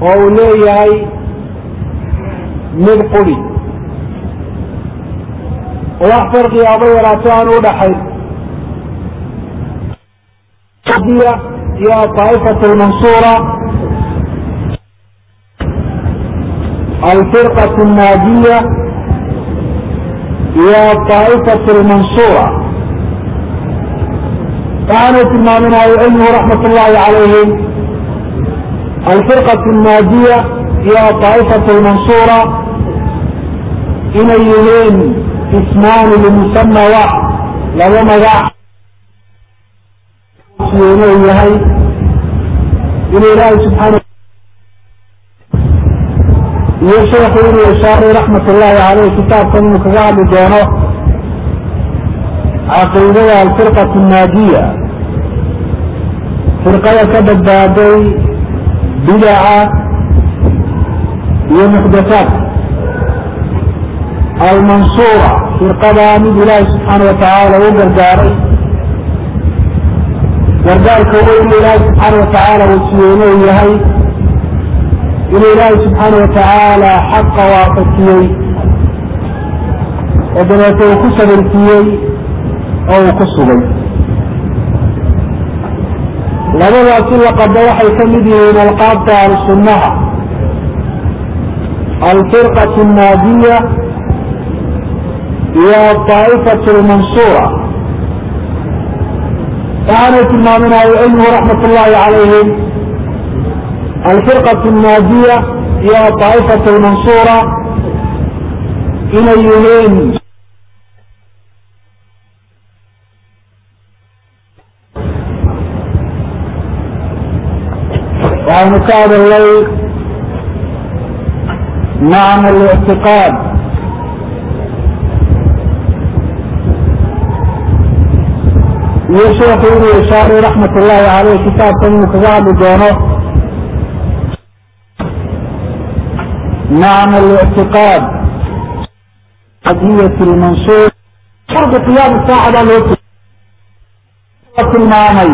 oo uu leeyahay mid quri oo wax farqiga aba yaraato aan u dhaxayn iyo aطaa'ifatu lmansuura alfirqaة الnaadiya iyo aطaa'ifatu lmansuura waxaanay tilmaamin ahlucilmigu raxmat ullahi calayhim alfirqaة الnaadiya iyo aطaa'ifatu lmansuura inay yihiin ismaani limusama wax laba magac inuu yahay inuu ilaahay subxaana iyo sheekhu inuu ishaaray raxmat ullahi caleyh kitaabkan inuu kaga hadli doono caqiidada alfirqatu naadiya firqada ka badbaaday bidaca iyo muxdathaadka almansuura firqada mid ilaahay subxaana watacaala u gargaaray gargaarka weyn ilaahay subxaana watacaala uu siiyey inuu yahay inuu ilaahay subxaana watacaala xaqa waafajiyey oo dabeete uu ku sabirsiiyey oo uu ku sugay labadaasi laqaba waxay ka mid yihiin alqaabta alsunnaha alfirqatu الnaadiya iyo aطaa'ifatu lmansuura waxaanay tilmaamin ahlucilmigu raxmat ullahi calayhim alfirqaة الnaadiya iyo aطaa'ifatu lmansuura inay yihiin waxaynu ka hadalnay macna اlictiqaad iyo sheekhu inuu ishaaray raxmat ullahi caleyh kitaabkan inuu kaga hadli doono macna اlictiqaad adiyat lmansuur fardi qiyaam saacada loo tilmaamay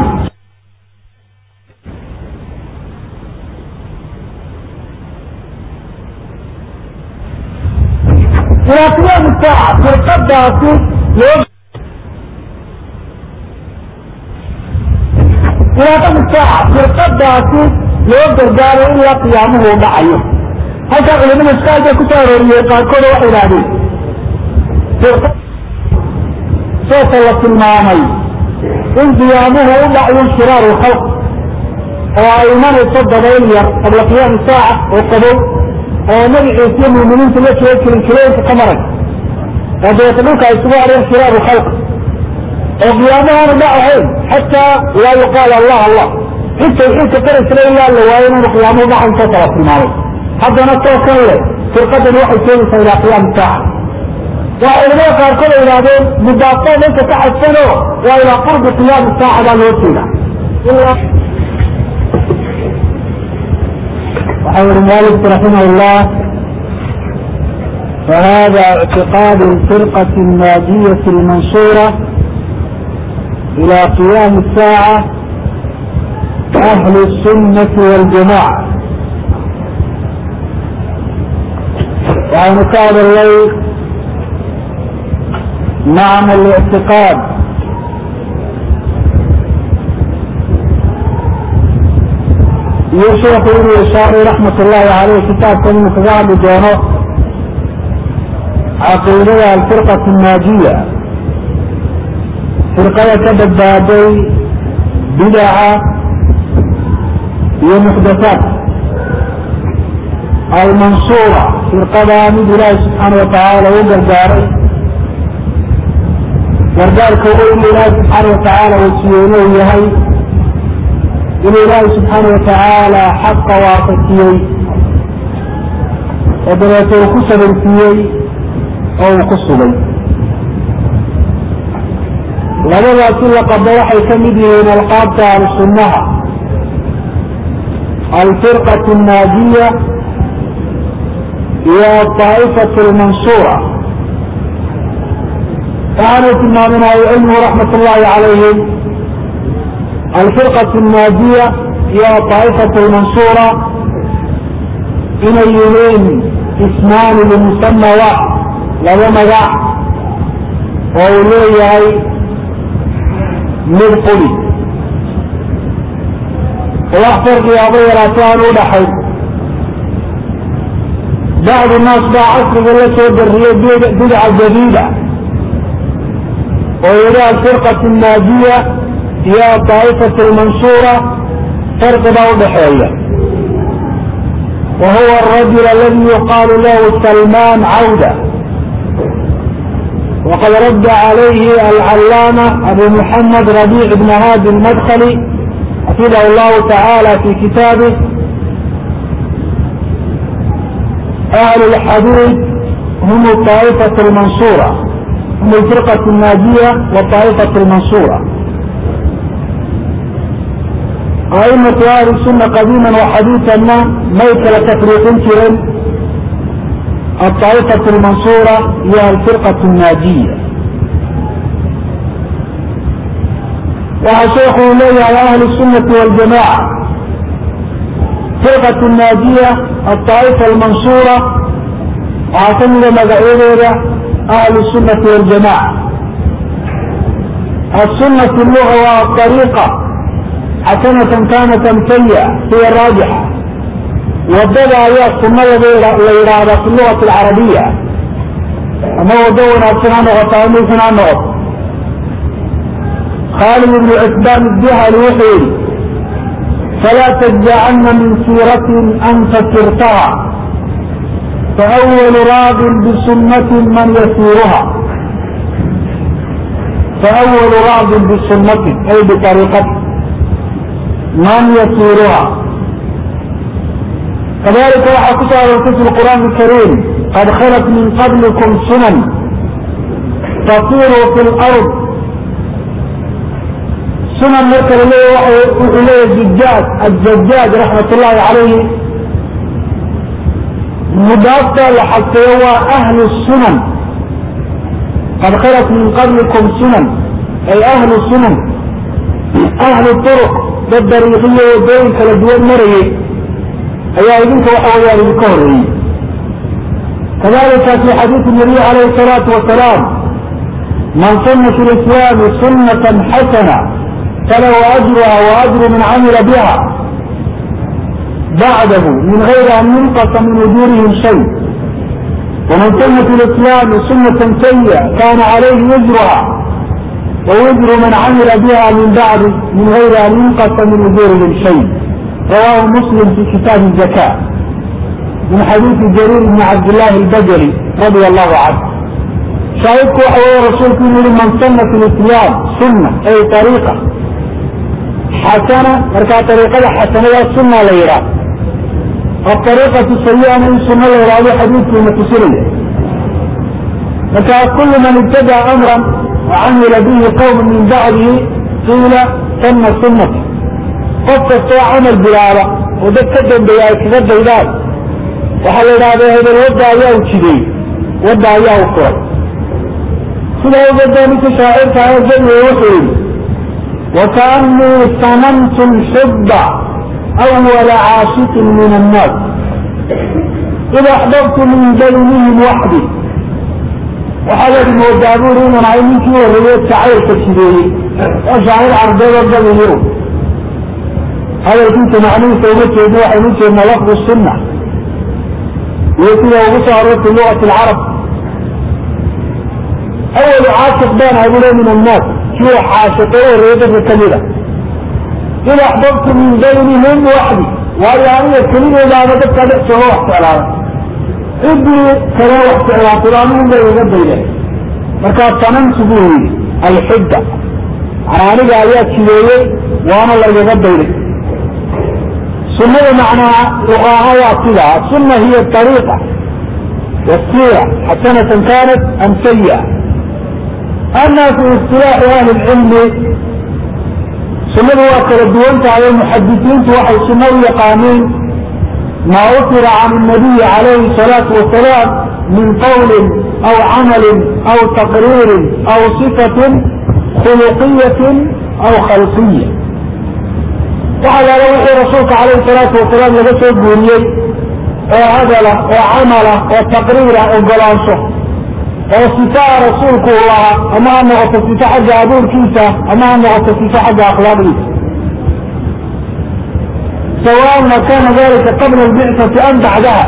ilaa qiyaam saaca firqadaasi loo ilaaqada saaca firqadaasi loo gargaaro ilaa qiyaamuhu u dhacayo halkaa culimada iskaalka ku soo arooriyey qaarkooda waxay idhahdeen sooka la tilmaamay in qiyaamuhu u dhacayo shiraaru lkhalq oo ay imanayso dabayl yar qabla qiyaami saaca oo qabow oo magaciisa iyo muuminiinta la jooga jirin kiloyinka ka maray oo dabeeta dhulka ay isugu areen shiraaru khalq oo qiyaamahaanu dhacahayn xataa laa yuqaal allah allah cid tawxiidka qaraysla ilaa la waayo inanu qiyaamuhu dhacayn soo kala tilmaamay haddana soo kan leh firqadani waxay keenaysaa ilaa qiyaami saaca waa culamada qaarkood ay idhahdeen mudaafaa dhanka ka xadfano waa ilaa qurbi qiyaami saaca baa loo jeeda waxau yihi mualifku raximah llah فهذا اعتقاد الفرقة الناجية المنصورة إلى قيام الساعة أهل السنة والجماعة وعن كاد الليل معنى الاعتقاد يشرح ابن الشاري رحمة الله عليه كتاب كلمة كتاب جانو عقيدة الفرقة الناجية فرقة كبدادي بدعة ومحدثات المنصورة فرقة من الله سبحانه وتعالى وقرقاري gargaarka weyn ilaahi subxaana watacaala uu siiyeyna uu yahay inuu ilaahi subxaana watacaala xaqa waafajiyey oo dabeete uu ku sabirsiiyey oo uu ku sugay labadaasi laqaba waxay ka mid yihiin alqaabta alsunnaha alfirqatu الnaajiya iyo aطaa'ifatu اlmansuura waxaanay tilmaamin ahlucilmigu raxmat ullahi calayhim alfirqatu الnaadiya iyo aطaa'ifatu اlmansuura inay yihiin ismaani limusama waaxid laba magac oo uu leeyahay mid quli wax farqiga aba yaraatay aan u dhaxayn bacdu naas baa casriga la soo dariyey bidca jadiida oo yihi alfirqat الnaadiya iyo aطaa'ifat اlmansuura farqi baa udhaxeeya wa huwa الrajul aladi yuqaalu lahu salman cawda waqad radda calayhi alcalaama abu muxamed rabic bn hadi اlmadkli xafidah اllahu taعala fi kitaabih أهل الحديث هم الطائفة المنصورة هم الفرقة الناجية والطائفة المنصورة أئمة أهل السنة قديما وحديثا ما ميت لتفريق كرم الطائفة المنصورة هي الفرقة الناجية وشيخ إليه على أهل السنة والجماعة فرقة الناجية الطائفة المنصورة وعتمد مدعوية أهل السنة والجماعة السنة اللغة والطريقة حسنة كانت سيئة هي الراجحة ودد هي السنة الإرادة في اللغة العربية أما ودونا سنة وطعمي سنة خالد بن عثمان الجهل وحيد فلا تجعلن من سورة أنت سرتها فأول راغ بسنة من يسيرها فأول راغ بسنة أي بطريقة من يسيرها كذلك راح كتب في القرآن الكريم قد خلت من قبلكم سنن تطير في الأرض سنن مركز إليه الزجاج الزجاج رحمة الله عليه مضافة لحتى هو أهل السنن قد خلت من قبلكم سنن أي أهل السنن أهل الطرق بالطريقية وبين كالدول مرية أي أيضاك وحويا للكهري كذلك في حديث النبي عليه الصلاة والسلام من سن في الإسلام سنة حسنة فله أجرها وأجر من عمل بها بعده من غير أن ينقص من أجورهم شيء ومن سن في الإسلام سنة سيئة كان عليه وزرها ووزر من عمل بها من بعد من غير أن ينقص من أجورهم شيء رواه مسلم في كتاب الزكاة من حديث جرير بن عبد الله البجلي رضي الله عنه شاهدك وحوى رسولك من سن في الإسلام سنة أي طريقة حسنة مركا طريقة حسنة السنة ليرا الطريقة السيئة من سنة ليرا هذا حديث في متسرية مركا كل من ابتدع أمرا وعمل به قوم من بعده قيل سن السنة قد تستوى عمل بلالة وده كدن بيا كذب بيلال وحال هذا هذا الوضع ياو كذي وضع ياو قوي سنة وضع مثل شاعر تعالى جل وحيد وكأني صممت الحب أول عاشق من الناس إذا أحببت من بينهم وحدي وحدث المودابون من عينك وريت شعير تشبيه وشعير عرضي والجل اليوم هذا كنت معنيه سيدك يدوح يمكن أن لفظ السنة ويكون وصارت لغة العرب أول عاشق بان هؤلاء من الناس شو عاشقين الرياضة الكبيرة إذا أحببت من بينهم وحدي وهي يعني الكلمة إذا أنا بدك أدعس هو وحد على إبني كلا وحد على قرآن من بين بينه مركز صنمت به الحجة أنا أنا آيات كبيرة وأنا اللي يغبينه سنة معناها لغاها واصلة السنة هي الطريقة والسيرة حسنة كانت أم سيئة أما في اصطلاح أهل العلم سنة وكل الدول على المحدثين توحي سنة قانون ما أثر عن النبي عليه الصلاة والسلام من قول أو عمل أو تقرير أو صفة خلقية أو خلقية وعلى روح رسولك عليه الصلاة والسلام لبس الدنيا oo hadala oo camala oo taqriira ogolaansho oo sifaa rasuulku u lahaa ama ha noqoto sifo xagga abuurkiisa ama ha noqoto sifo xagga akhlaaqdiisa سواء ما كان ذلك قبل البعثة أم بعدها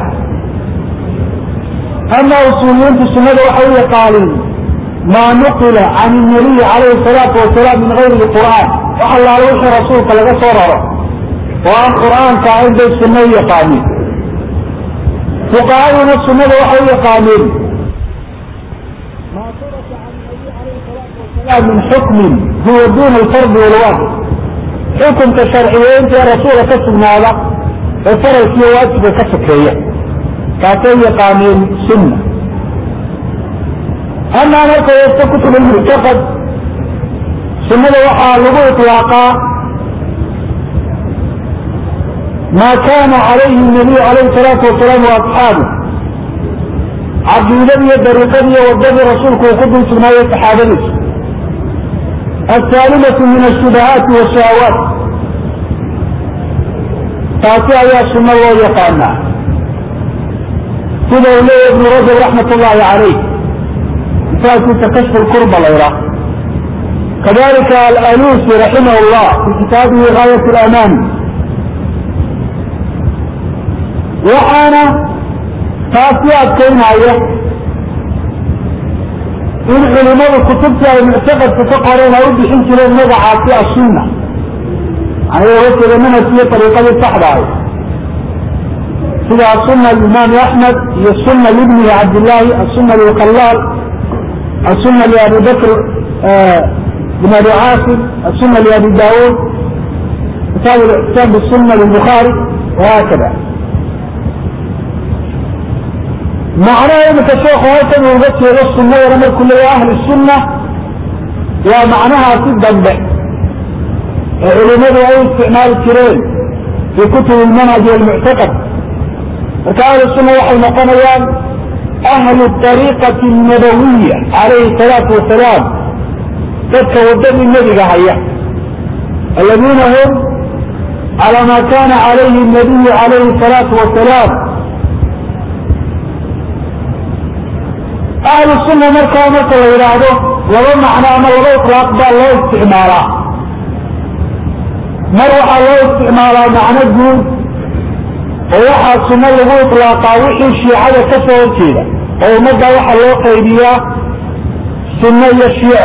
أما أصوليين في السنة وحوية قالين ما نقل عن النبي عليه الصلاة والسلام من غير القرآن وحل على وجه رسولك لك صرره وأن القرآن كعين بي السنة قامين فقهاء السنة وحوية قالين ما ترك عن النبي عليه الصلاة والسلام من حكم هو دون الفرض والواجب xukunka sharciyeynta ee rasuula ka sugnaada oo faralkiiyo waajiba ka sokeeya kaasay yaqaaneen sunna amaa marka wasta kutub almuctaqad sunnada waxaa lagu itlaaqaa maa kana calayhi nabiyu calayhi salaatu wasalaam wa asxaabu caqiidadiiyo dariiqadiiyo wadadii rasuulku uu ku dul sugnaayey saxaabadiisa السالمة من الشبهات والشهوات taasi ayaa suno loo yaqaanaa sida uu leeya ibnu rajab raxmat ullahi calayh kitaabkiisa kashf lkurba layra kadalika alalusi raximah llah fi kitaabihi gaayat alamaan waxaana taasi adkaynaya in culimadu kutubtii ay muctaqadka ka qoreen ay u bixin jireen magacaasi asunna aniga oga jeeda manhajkiiyo ariiqadii saxda ahay sida asuna limaami axmed iyo suna libnihi cabdillaahi asuna lilkhalaal asuna liabi bakr bin abi caasim asuna liabi daawuud kitaab lixsaan bisuna lilbukhaari wahaakada macnaha imika sheekhu halkan uu uga jeedo sunadana markuu leeyahay ahli sunna waa macnahaasi dambe ee culimadu ay isticmaali jireen fi kutubi lmanhaj walmuctaqad marka ahlu sunna waxay noqonayaan ahlu ariiqati nabawiya calayhi salaatu wasalaam dadka wadadii nebiga haya aladiina hum calى ma kana calayhi nabiyu calayhi salaatu wasalaam ahlu sunna markaa marka la yidhaahdo laba macno ama laba iطlaaq baa loo isticmaalaa mar waxaa loo isticmaalaa macno guud oo waxaa sunno lagu iطlaaqaa wixii shiicada ka soo horjeeda oo ummadda waxaa loo qaybiyaa sunno iyo shiico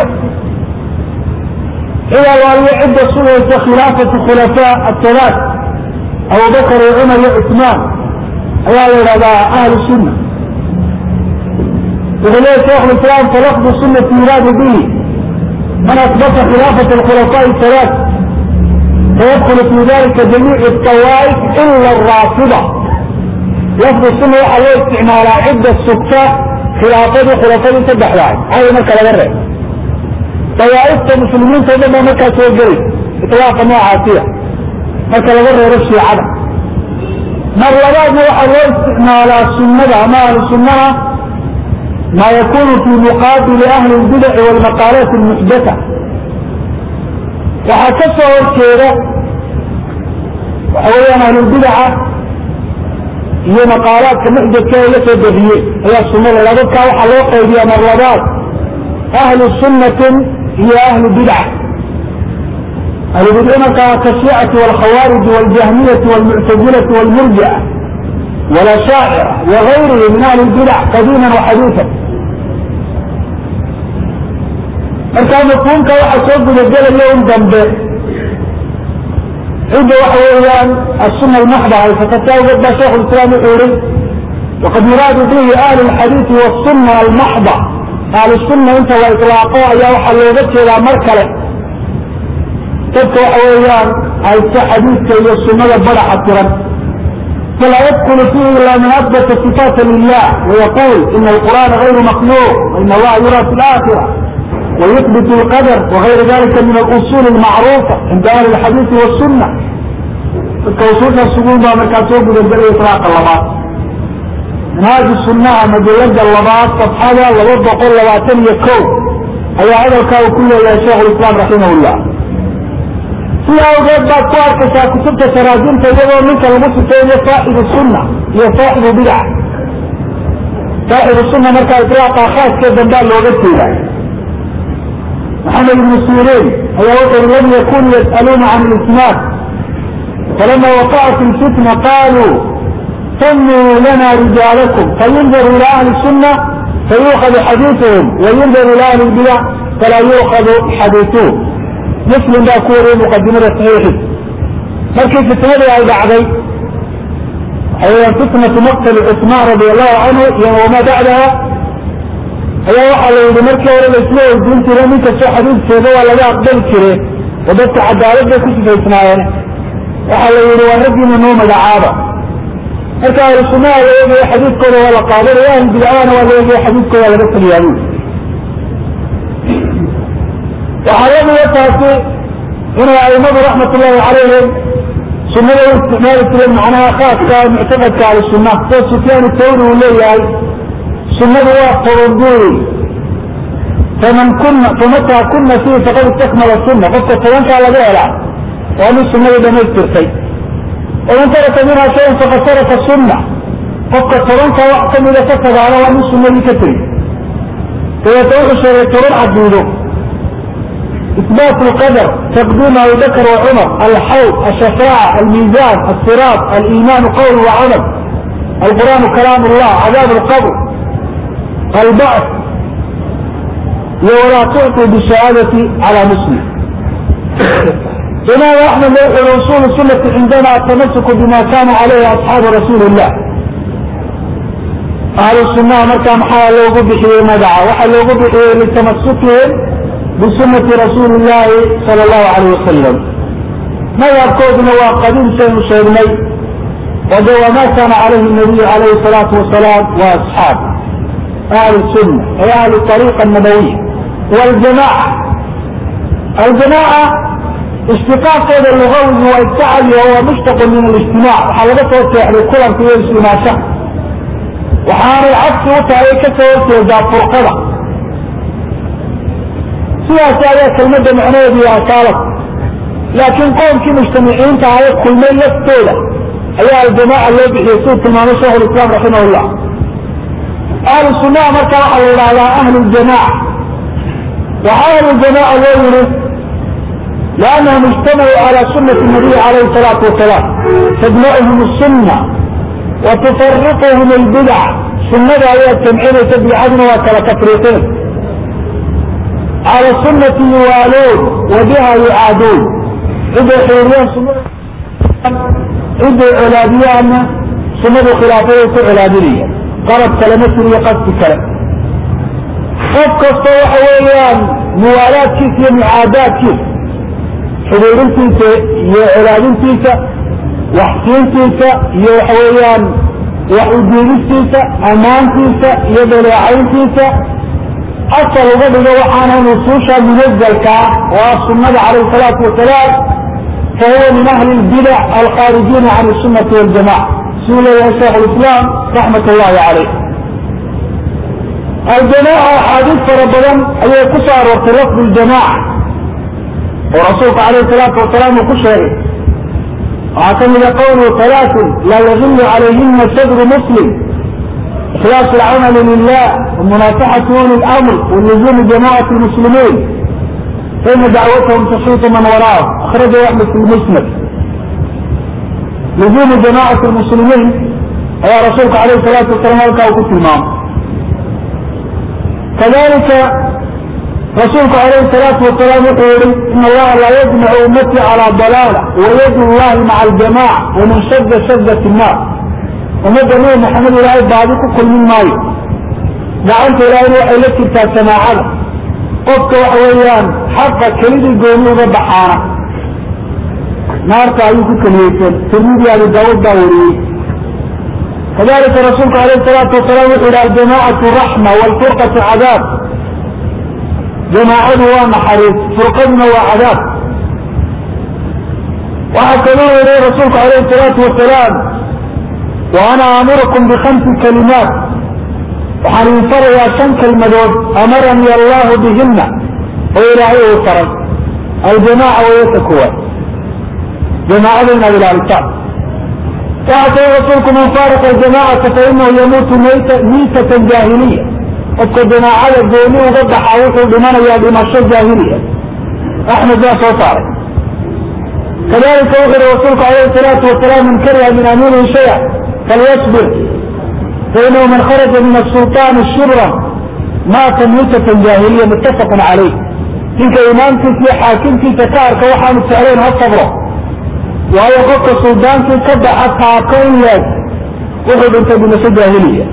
cid alaaliyo cidda sugaysa khilaafatu khulafaa athalaat abubakar iyo cumar iyo cusmaan ayaa la yidhahdaa ahlu sunna wuxuu leeya sheikh lislaam falafdu sunati yuraadu bihi man asbata khilaafat alkhulafaaء halaat fayadkulu fi dalika jamiicu طawaaif ila araafida lafdu sunna waxaa loo isticmaalaa cidda sugta khilaafadii khulafadii saddexdaay caawi marka laga reeb dawaaifta muslimiinta o dhan baa markaa soo gelay iطlaaqa noocaasiya marka laga reebo shiicada mar labaadna waxaa loo isticmaalaa sunnada ama ahlu sunnada ma yakunu fi muqaabili ahli اlbidaci wاlmaqaalaat اlmuxdatha waxaa ka soo horjeeda waxa weeyaan ahlulbidaca iyo maqaalaadka muxdadka ee la soo defiye ayaa sunada labadkaa waxaa loo qaybiyaa mar labaad ahlu sunnatin iyo ahlu bidca ahlu bidca markaa kashiicati wاlkhawaariji wاljahmiyati wاlmuctazilati wاlmurjica wاlashaacira wagayrihi min ahli اlbidac qadiima waxadiiثa markaa mafhuumka waxaa soo gudagelaya un dambe cidda waxa weeyaan asuna almaxda haysata si awgeed baa sheikh lislaam wuxuu yihi waqad yuraadu bihi ahlu lxadiidi wasuna almaxda ahlu sunna inta la ilaaqo ayaa waxaa looga jeedaa mar kale dadka waxa weeyaan haysta xadiidka iyo sunada badaxa tiran فلا يدخل فيه إلا من أثبت صفات لله ويقول إن القرآن غير مخلوق وإن الله يرى في الآخرة ويثبت القدر وغير ذلك من الأصول المعروفة عند أهل الحديث والسنة كوصولنا السجون بها مركاتوب بالبر إطلاق اللبات من هذه السنة مجلد اللبات صفحة لوضع قول لباتن يكو أي هذا الكاو كله يا شيخ الإسلام رحمه الله sida awgeed baad ku arkaysaa kutubta taraajimta iyadoo ninka lagu sifeeyo saaxibu sunna iyo saaxibu bidac saaxibu sunna markaa itlaaqa khaaskee dambaa looga jeeda maxamed ibnu siriin ayaa wuxuu lam yakunu yas'aluuna can lisnaad falama waqacat ilfitna qaluu samuu lana rijaalakum fayundaru ila ahli sunna fayuukhadu xadiiثuhum wayundaru ila ahli lbidac falaa yuukhadu xadiiثuhum muslim baa ku wariyey muqadimada saxiixi markii fitnadii ay dhacday waxay fitnatu maqtali cusmaan radi allahu canhu iyo wamaa bacdaha ayaa waxaa la yidhi markii hore la isla weydiin jire nin kastoo xadiidkeeda waa laga aqbali jire oo dadka cadaalad bay ku sifaysnaayeen waxaa la yidhi waa raggiina noo magacaaba marka ahlu sunnaha la eegayo xadiidkooda waa la qaadanaya ahlu bidcahana waa la eegayo xadiidkooda waa laga taliyaa waxaa lamida taasi inay aimadu raxmat ullahi calayhim sunada u isticmaali jireen macnaha khaaska muctaqadka ahlusunna sida sufyaan thawri uu leeyahay sunadu waa tobanbuuri faman kuna famataa kuna fihi faqad istakmala sunna qofka tobankaa laga helaa waa nin sunadii dhamaystirtay waman taraka minha shayan faqad taraka sunna qofka tobankaa wax kamida ka tagaana waa nin sunadii ka tegi dabeeta wuxuu sheegay toban caqiido إثبات القدر تقديم أبي بكر وعمر الحوض الشفاعة الميزان الصراط الإيمان قول وعمل القرآن كلام الله عذاب القبر البعث ولا تعطي بالشهادة على مسلم إمام أحمد يقول أصول السنة عندنا التمسك بما كان عليه أصحاب رسول الله أهل السنة مركا محا لوغو بحيه مدعا وحا لوغو بحيه لتمسكهم بسنة رسول الله صلى الله عليه وسلم ما يركضنا وقديم شيء شيء وهو ما كان عليه النبي عليه الصلاة والسلام وأصحابه أهل السنة أي أهل الطريقة النبوية والجماعة الجماعة اشتقاق هذا اللغوي والتعب وهو مشتق من الاجتماع وحلقته يعني كل في الاجتماع شهر وحان العكس وتعي كسر ذا فرقضة سياسة هي كلمة معنوية بها كالت لكن قوم كي مجتمعين تعالى كل من يفتوله أيها الجماعة اللي بيحيسوه كما نشره الإسلام رحمه الله أهل السنة مركا على على أهل الجماعة وأهل الجماعة الأول لأنهم اجتمعوا على سنة النبي عليه الصلاة والسلام تجمعهم السنة وتفرقهم البدع سنة هي التمعين تبع عدن وكلا تفريقين على السنة يوالون وبها يعادون إذا حيريان سنة إذا علابيان سنة خلافية علابية qalab kale ma jiriyo qasdi kale qof kasta waxa weeyaan muwaalaadkiisa iyo mucaadaadkiisa xuduurintiisa iyo colaadintiisa waxsiintiisa iyo waxa weeyaan wax udiidistiisa ammaantiisa iyo dhaleecayntiisa asal uga dhigo waxaana nusuusha munazalka ah oo ah sunnada calayhi salaatu wasalaam fahuwa min ahli lbidac alkhaarijiina can sunnati waljamaca سئل يا شيخ الإسلام رحمة الله عليه الجماعة حديث ربنا أي كسر وفي لفظ الجماعة ورسولك عليه الصلاة والسلام كشر واعتمد قوله ثلاث لا يغل عليهن صدر مسلم إخلاص العمل لله ومناصحة أولي الأمر ولزوم جماعة المسلمين فإن دعوتهم تحيط من وراءهم أخرجه أحمد في المسند لزوم جماعة المسلمين يا رسولك عليه الصلاة والسلام لك وكنت المام كذلك رسولك عليه الصلاة والسلام يقول إن الله لا يجمع أمتي على ضلالة ويد الله مع الجماعة ومن شد شدة النار ومدى نور محمد الله بعضك كل من ماي دعوت إلى أن يوحي لك سماعة قفك وحويان حقا كليد القومي وضحانا naarta ayuu ku keliyeysan tirmidi abi daawud baa wariyey kadalika rasuulku alayh salaatu wasalaam wuxuu yihi aljamaacatu raxma waalfurqatu cadaab jamaacadu waa naxariis furqaduna waa cadaab waxaa kaloo yihi rasuulku alayh salaatu wasalaam wa ana aamurukum bikhamsi kalimaat waxaan idin farayaa shan kelmadood amaranii allahu bihina oo ilaahay uu faray aljamaaca wayata kuwa jamaacada inaad ilaalisaan waxaa kale rasuulku man faaraqa aljamacata fa inahu yamuutu miitatan jaahiliya qofka jamaacada gooni uga baxa wuxuu dhimanayaa dhimasho jaahiliya axmed baa soo saaray kadalika wuxu uhi rasuulku alayhi salaatu wasalaam man kariha min amiirihi shaya falyasbir fainahu man kharaja min asulطaani shibran maata miitatan jaahiliya muttafaqun calayh ninka imaamkiisa iyo xaakimkiisa ka arka waxaanu jeclayn ha sabro waayo qofka suldaankii ka baxa taako in leeg wuxuu dhintay dhimasho jaahiliya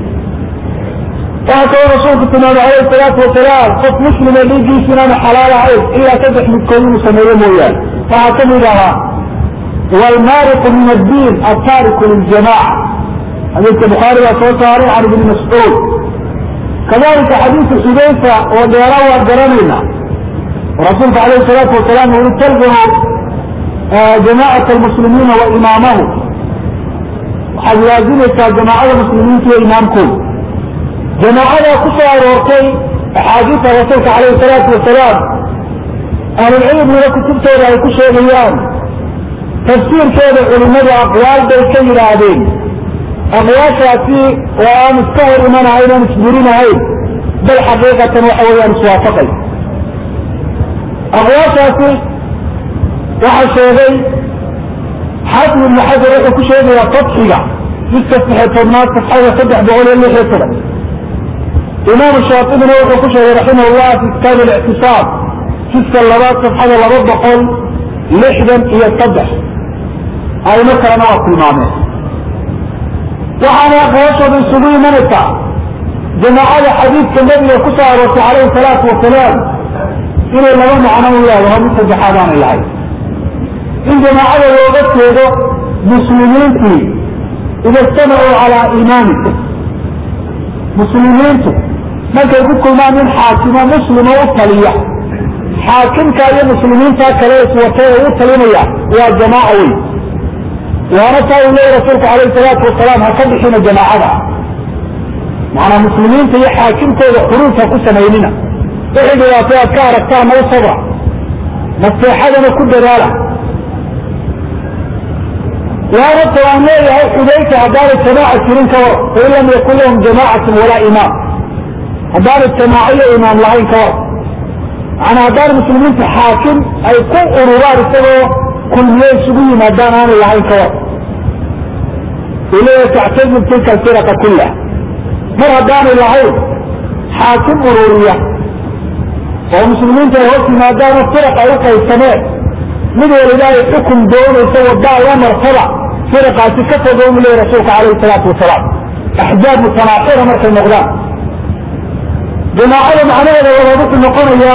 waxaa kaloo rasuulku tilmaamay alayhi salaatu wasalaam qof muslima dhiiggiisa inaanu xalaal ahayn ilaa saddex midkood inuu sameeyo mooyaane waxaa kamid ahaa wlmaariqu min addiin altaariku liljamaca xadiidka bukhaari baa soo saaray can ibni mascuud kadalika xadiidka xudayfa oo dheera waa garanayna rasuulku alayhi salaatu wasalaam uu i talzamu jamacat almuslimiina wa imaamahu waxaad laazimaysaa jamaacada muslimiinta iyo imaamkooda jamaacada ku soo aroortay axaadiista rasuulka alayhi salaatu wasalaam ahlulcilmiga kutubtooda ay ku sheegayaan tafsiirkeeda culimadu aqwaal bay ka yidhaahdeen aqwaashaasi oo aan iska hor imanahayn aan isburinahayn bal xaqiiqatan waxa weeyaan iswaafaqay aqwaashaasi waxaa sheegay xaafid ibnu xajar wuxuu ku sheegayaa fatxiga jiska saxe tobnaad safxada saddex boqol iyo lix iyo toban imaamu shaatibina wuxuu ku sheegay raximah llah fi kitaab اlictisaab jiska labaad safxada laba boqol lixdan iyo saddex aymo kalena waa tilmaameen waxaana aqwaashooda isugu imanaysaa jamaacada xadiidka nabiga ku soo aroortay calayhi salaatu wasalaam inay laba macno u leedaho mid saddexaad aanay lahayn in jamaacada looga jeedo muslimiintii ida ijtamacuu calaa imaamika muslimiintu markay ku kulmaan in xaakimo muslima u taliya xaakimka iyo muslimiinta kale iswatay ee u talinaya waa jamaaca weyn waana taa uu leeya rasuulku alayhi salaatu wasalaam ha ka bixina jamaacada macanaa muslimiinta iyo xaakimkooda xuruufha ku samaynina wixii dhibaatay aad ka aragtaan noo sabra naseexadana ku dadaala waana ta aan leeyahay xudayka haddaanay jamaaca jirin ka war fain lam yakun lahum jamaacatun walaa imaam haddaanay jamaaco iyo imaam lahayn ka war macanaa haddaan muslimiinta xaakim ay ku ururaan isagoo kulmiye isugu yimaadaan aanay lahayn ka war ilaya tactazib tilka alfiraqa kullah mar haddaanay lahayn xaakim ururiya oo muslimiinta ay hoos yimaadaanoo firaq ay u qaybsameen mid waliba ay xukum doonayso waddaa la martaba firaqaasi ka fogo u leeya rasuulka calayhi salaatu wasalaam axjaab mutanaaxira markay noqdaan jamaacada macnaheeda labaad wuxuu noqonayaa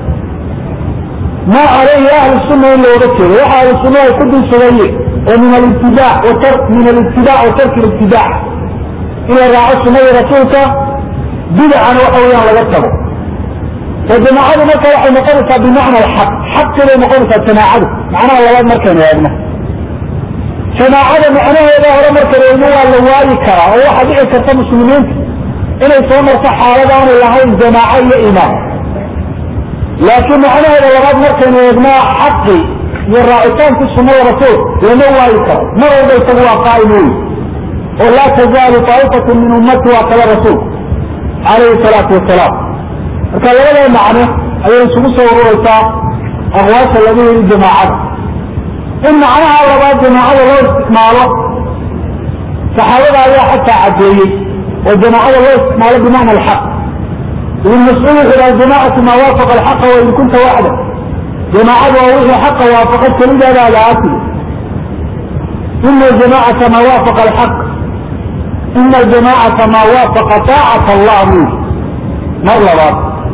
maa calayhi ahlu sunna in looga jeedo waxa ahlu sunna ay ku dul sugayeen oo min alibtidaa min alibtidaa wa tarki libtidaa in la raaco sunnada rasuulka bidacana waxa weeyaan laga tago oo jamaacadu marka waxay noqonaysaa bimacna alxaq xaqi bay noqonaysaa jamaacadu macnaha labaad markaynu eegno jamaacada macnaheeda hore markaynu eegno waa la waayi karaa oo waxaa dhici karta muslimiinta inay soo marto xaalad aanay lahayn jamaaco iyo imaam laakiin macnaheeda labaad markaynu eegno xaqi iyo raacitaankii sunnada rasuul lama waayi karo mar walba isagu waa qaa'im wey oo laa tazaalu taa'ifatu min ummati waa kala rasuul calayhi salaatu wasalaam marka labada macno ayay isugu soo ururaysaa aqwaasha laga yiri jamaacada in macnaha labaad jamaacada loo isticmaalo saxaabada ayaa xataa caddeeyey oo jamaacada loo isticmaalo bimacna alxaq ibn mascuud wuxuu dhaha jamaacatu maa waafaqa alxaqa wain kunta waxda jamaacadu waa wixii xaqa waafaqa kelidaada ada aatigi ina jamaacata maa waafaqa alxaq ina jamaacata maa waafaqa taacata allah buu mar labaad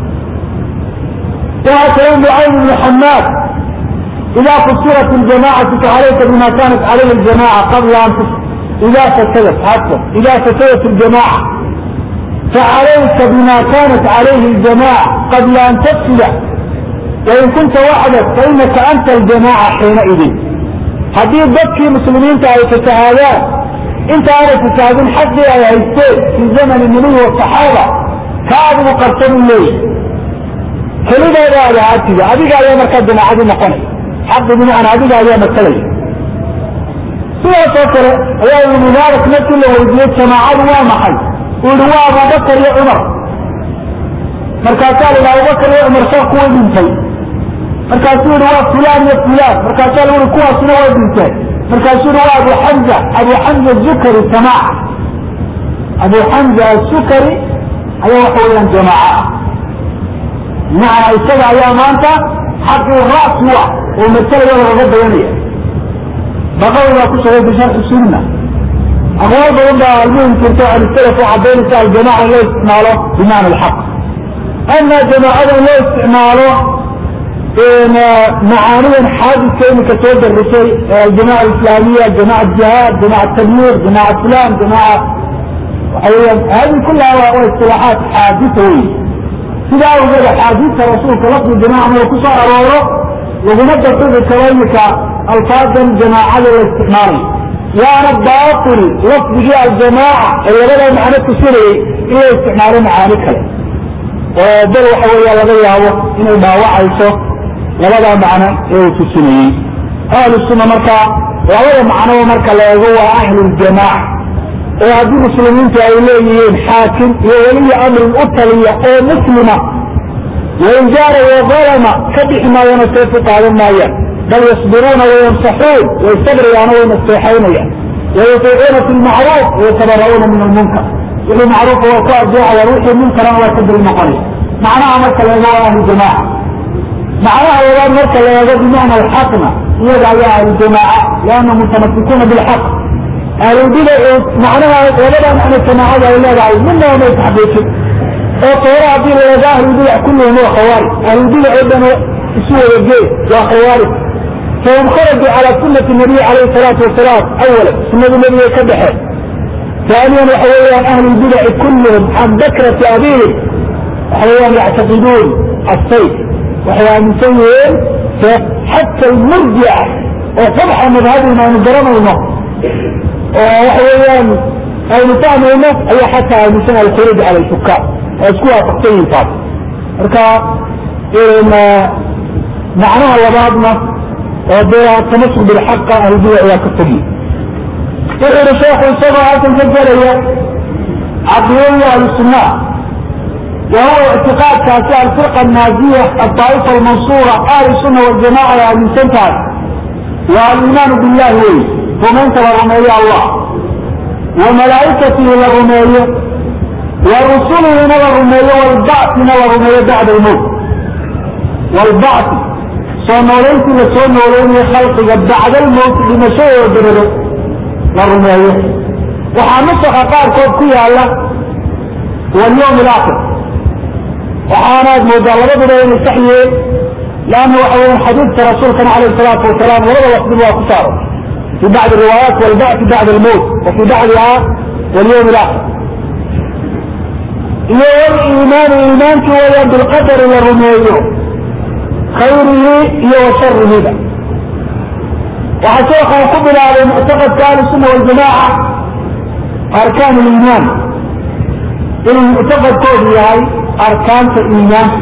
waxaa kale nucaym ibnu xamaad idaa fusirat ljamacatu facalayka bima kanat calayhi ljamaca qabla an ida fasadat afwan ida fasadat ljamaca facalayka bima kanat calayhi ljamaca qabla an tafsida wain kunta waxdak fainaka anta aljamaca xiinaidin haddii dadkii muslimiinta ay fasahaadaan inta aanay fasahaadin xaqii ay haysteen fii zamani nabiy wasaxaaba ka adigu qarsan u leeyahy kelidaada ada aatiga adiga ayaa markaa jamaacadu noqonaya xaqi bimacna adiga ayaa masalaya sidaasoo kale ayaa ibnu mubaarak markii la weydiiyey jamaacadu waa maxay uu yihi waa abubakar iyo cumar markaasaa la yidhi abubakar iyo cumar saa kuwa dhintay markaasuu yihi waa fulaan iyo fulaan markaasaa la yihi kuwaasina waa dhinteen markaasuu yihi waa abu xamza abu xamza zukari jamaaca abu xamza asukari ayaa waxa weeyaan jamaaca macna isaga ayaa maanta xaqii raas u ah oo masalaya lagaga dayanaya baqawi baa ku sugay bisharxi sunna aqwaal badan baa almuhim jirta can salaf oo cadaynaysa aljamaca in loo isticmaalo bimacna alxaq ama jamaacada in loo isticmaalo macaanidan xaadiska imika soo darisay aljamaca alislaamiya jamaca jihaad jamaca tabyiir jamaca fulan jamaca waxa weeyaan hadi kullaha waa istilaaxaat xaadisa wey sidaa awgeed axaadiista rasuulka lafdi jamaca mada ku soo arooro laguma dafiqi karo imika alfaadan jamaacada la isticmaalayo waana baatil lafdigii aljamaaca ee labadaa macno tusinayay in la isticmaalo macaani kale oo bal waxa weeya laga yaabo inay dhaawacayso labadaa macno ee uu tusinayey ahlu sunna markaa labada macnoba marka la eego waa ahluljamaaca oo haddii muslimiintu ay leeyihiin xaakim iyo weliyi amrin u taliya oo muslima wain jaara waalama ka bixi maayana seefu qaadan maayaan bal yasbiruuna wayansaxuun way sabriyaan way naseexaynayaan wayutiicuuna fi lmacruuf wayatabara'uuna min almunkar wixii macruufa waa ku adeecayaan wixii munkarana waa ka dil noqonaya macnaha marka la eego waa ahlujamaaca macnaha labaad marka la eego bimacna alxaqna iyaga ayaa ahlujamaaca lianna mutamasikuuna bilxaq ahlulbidacu macnaha labada macno jamaacada ay leedahay midnaba may taxqiijin oo toora haddii la eego ahlulbidac kulluhum waa khawaarij ahlulbidac oo dhan isu wada gee waa khawaarij fahum kharajuu cala sunati nabiy calayhi salaatu wasalaam awala sunadii nabigay ka baxeen ثانيا وحويان أهل البدع كلهم عن بكرة أبيهم وحويان يعتقدون السيف وحويان مسيين حتى المرجع وطبعا مذهبهم ما نجرمه المهر وحويان أي نفهم المهر أي حتى مثلا الخروج على الحكام واسكوها تقتين فاضي مركا إن معناها لبعضنا التمسك بالحق أهل البدع وكالتجيب wuxuuhi sheekhu isagoo halkan ka gelaya caqidadii ahlusunna wa huwa ictiqaadkaasi alfirqa annaajiya adaa'ifa almansuura ahlu sunna waljamaca ay aaminsan tahay waa aliimaanu billahi wey rumaynta la rumeeyo allah wa malaa'ikatihi la rumeeyo wa rusulihina la rumeeyo walbacina la rumeeyo bacda almowt walbacti soo noolayntii la soo noolaynayo khalqiga bacda almowti dhimashadooda dabadeed la rumeeyo waxaa nusaka qaarkood ku yaala walyawm alaakhir waxaanaad moodaa labaduba inay sax yihiin leanna waxa weyan xadiidka rasuulkana calayhi salaatu wasalaam labada lafdiba waa ku saaro fi bacdi riwaayaat walbacti bacda almowt wa fi bacdiha walyawm alaakhir iyo waliimaanu iimaanki weeyaan bilqadari la rumeeyo khayrihi iyo wa sharihiba waxaa sheekha ku bilaabay muctaqadka ahlusunna waljamaaca arkaan liimaan inuu muctaqadkoodu yahay arkaanta iimaanka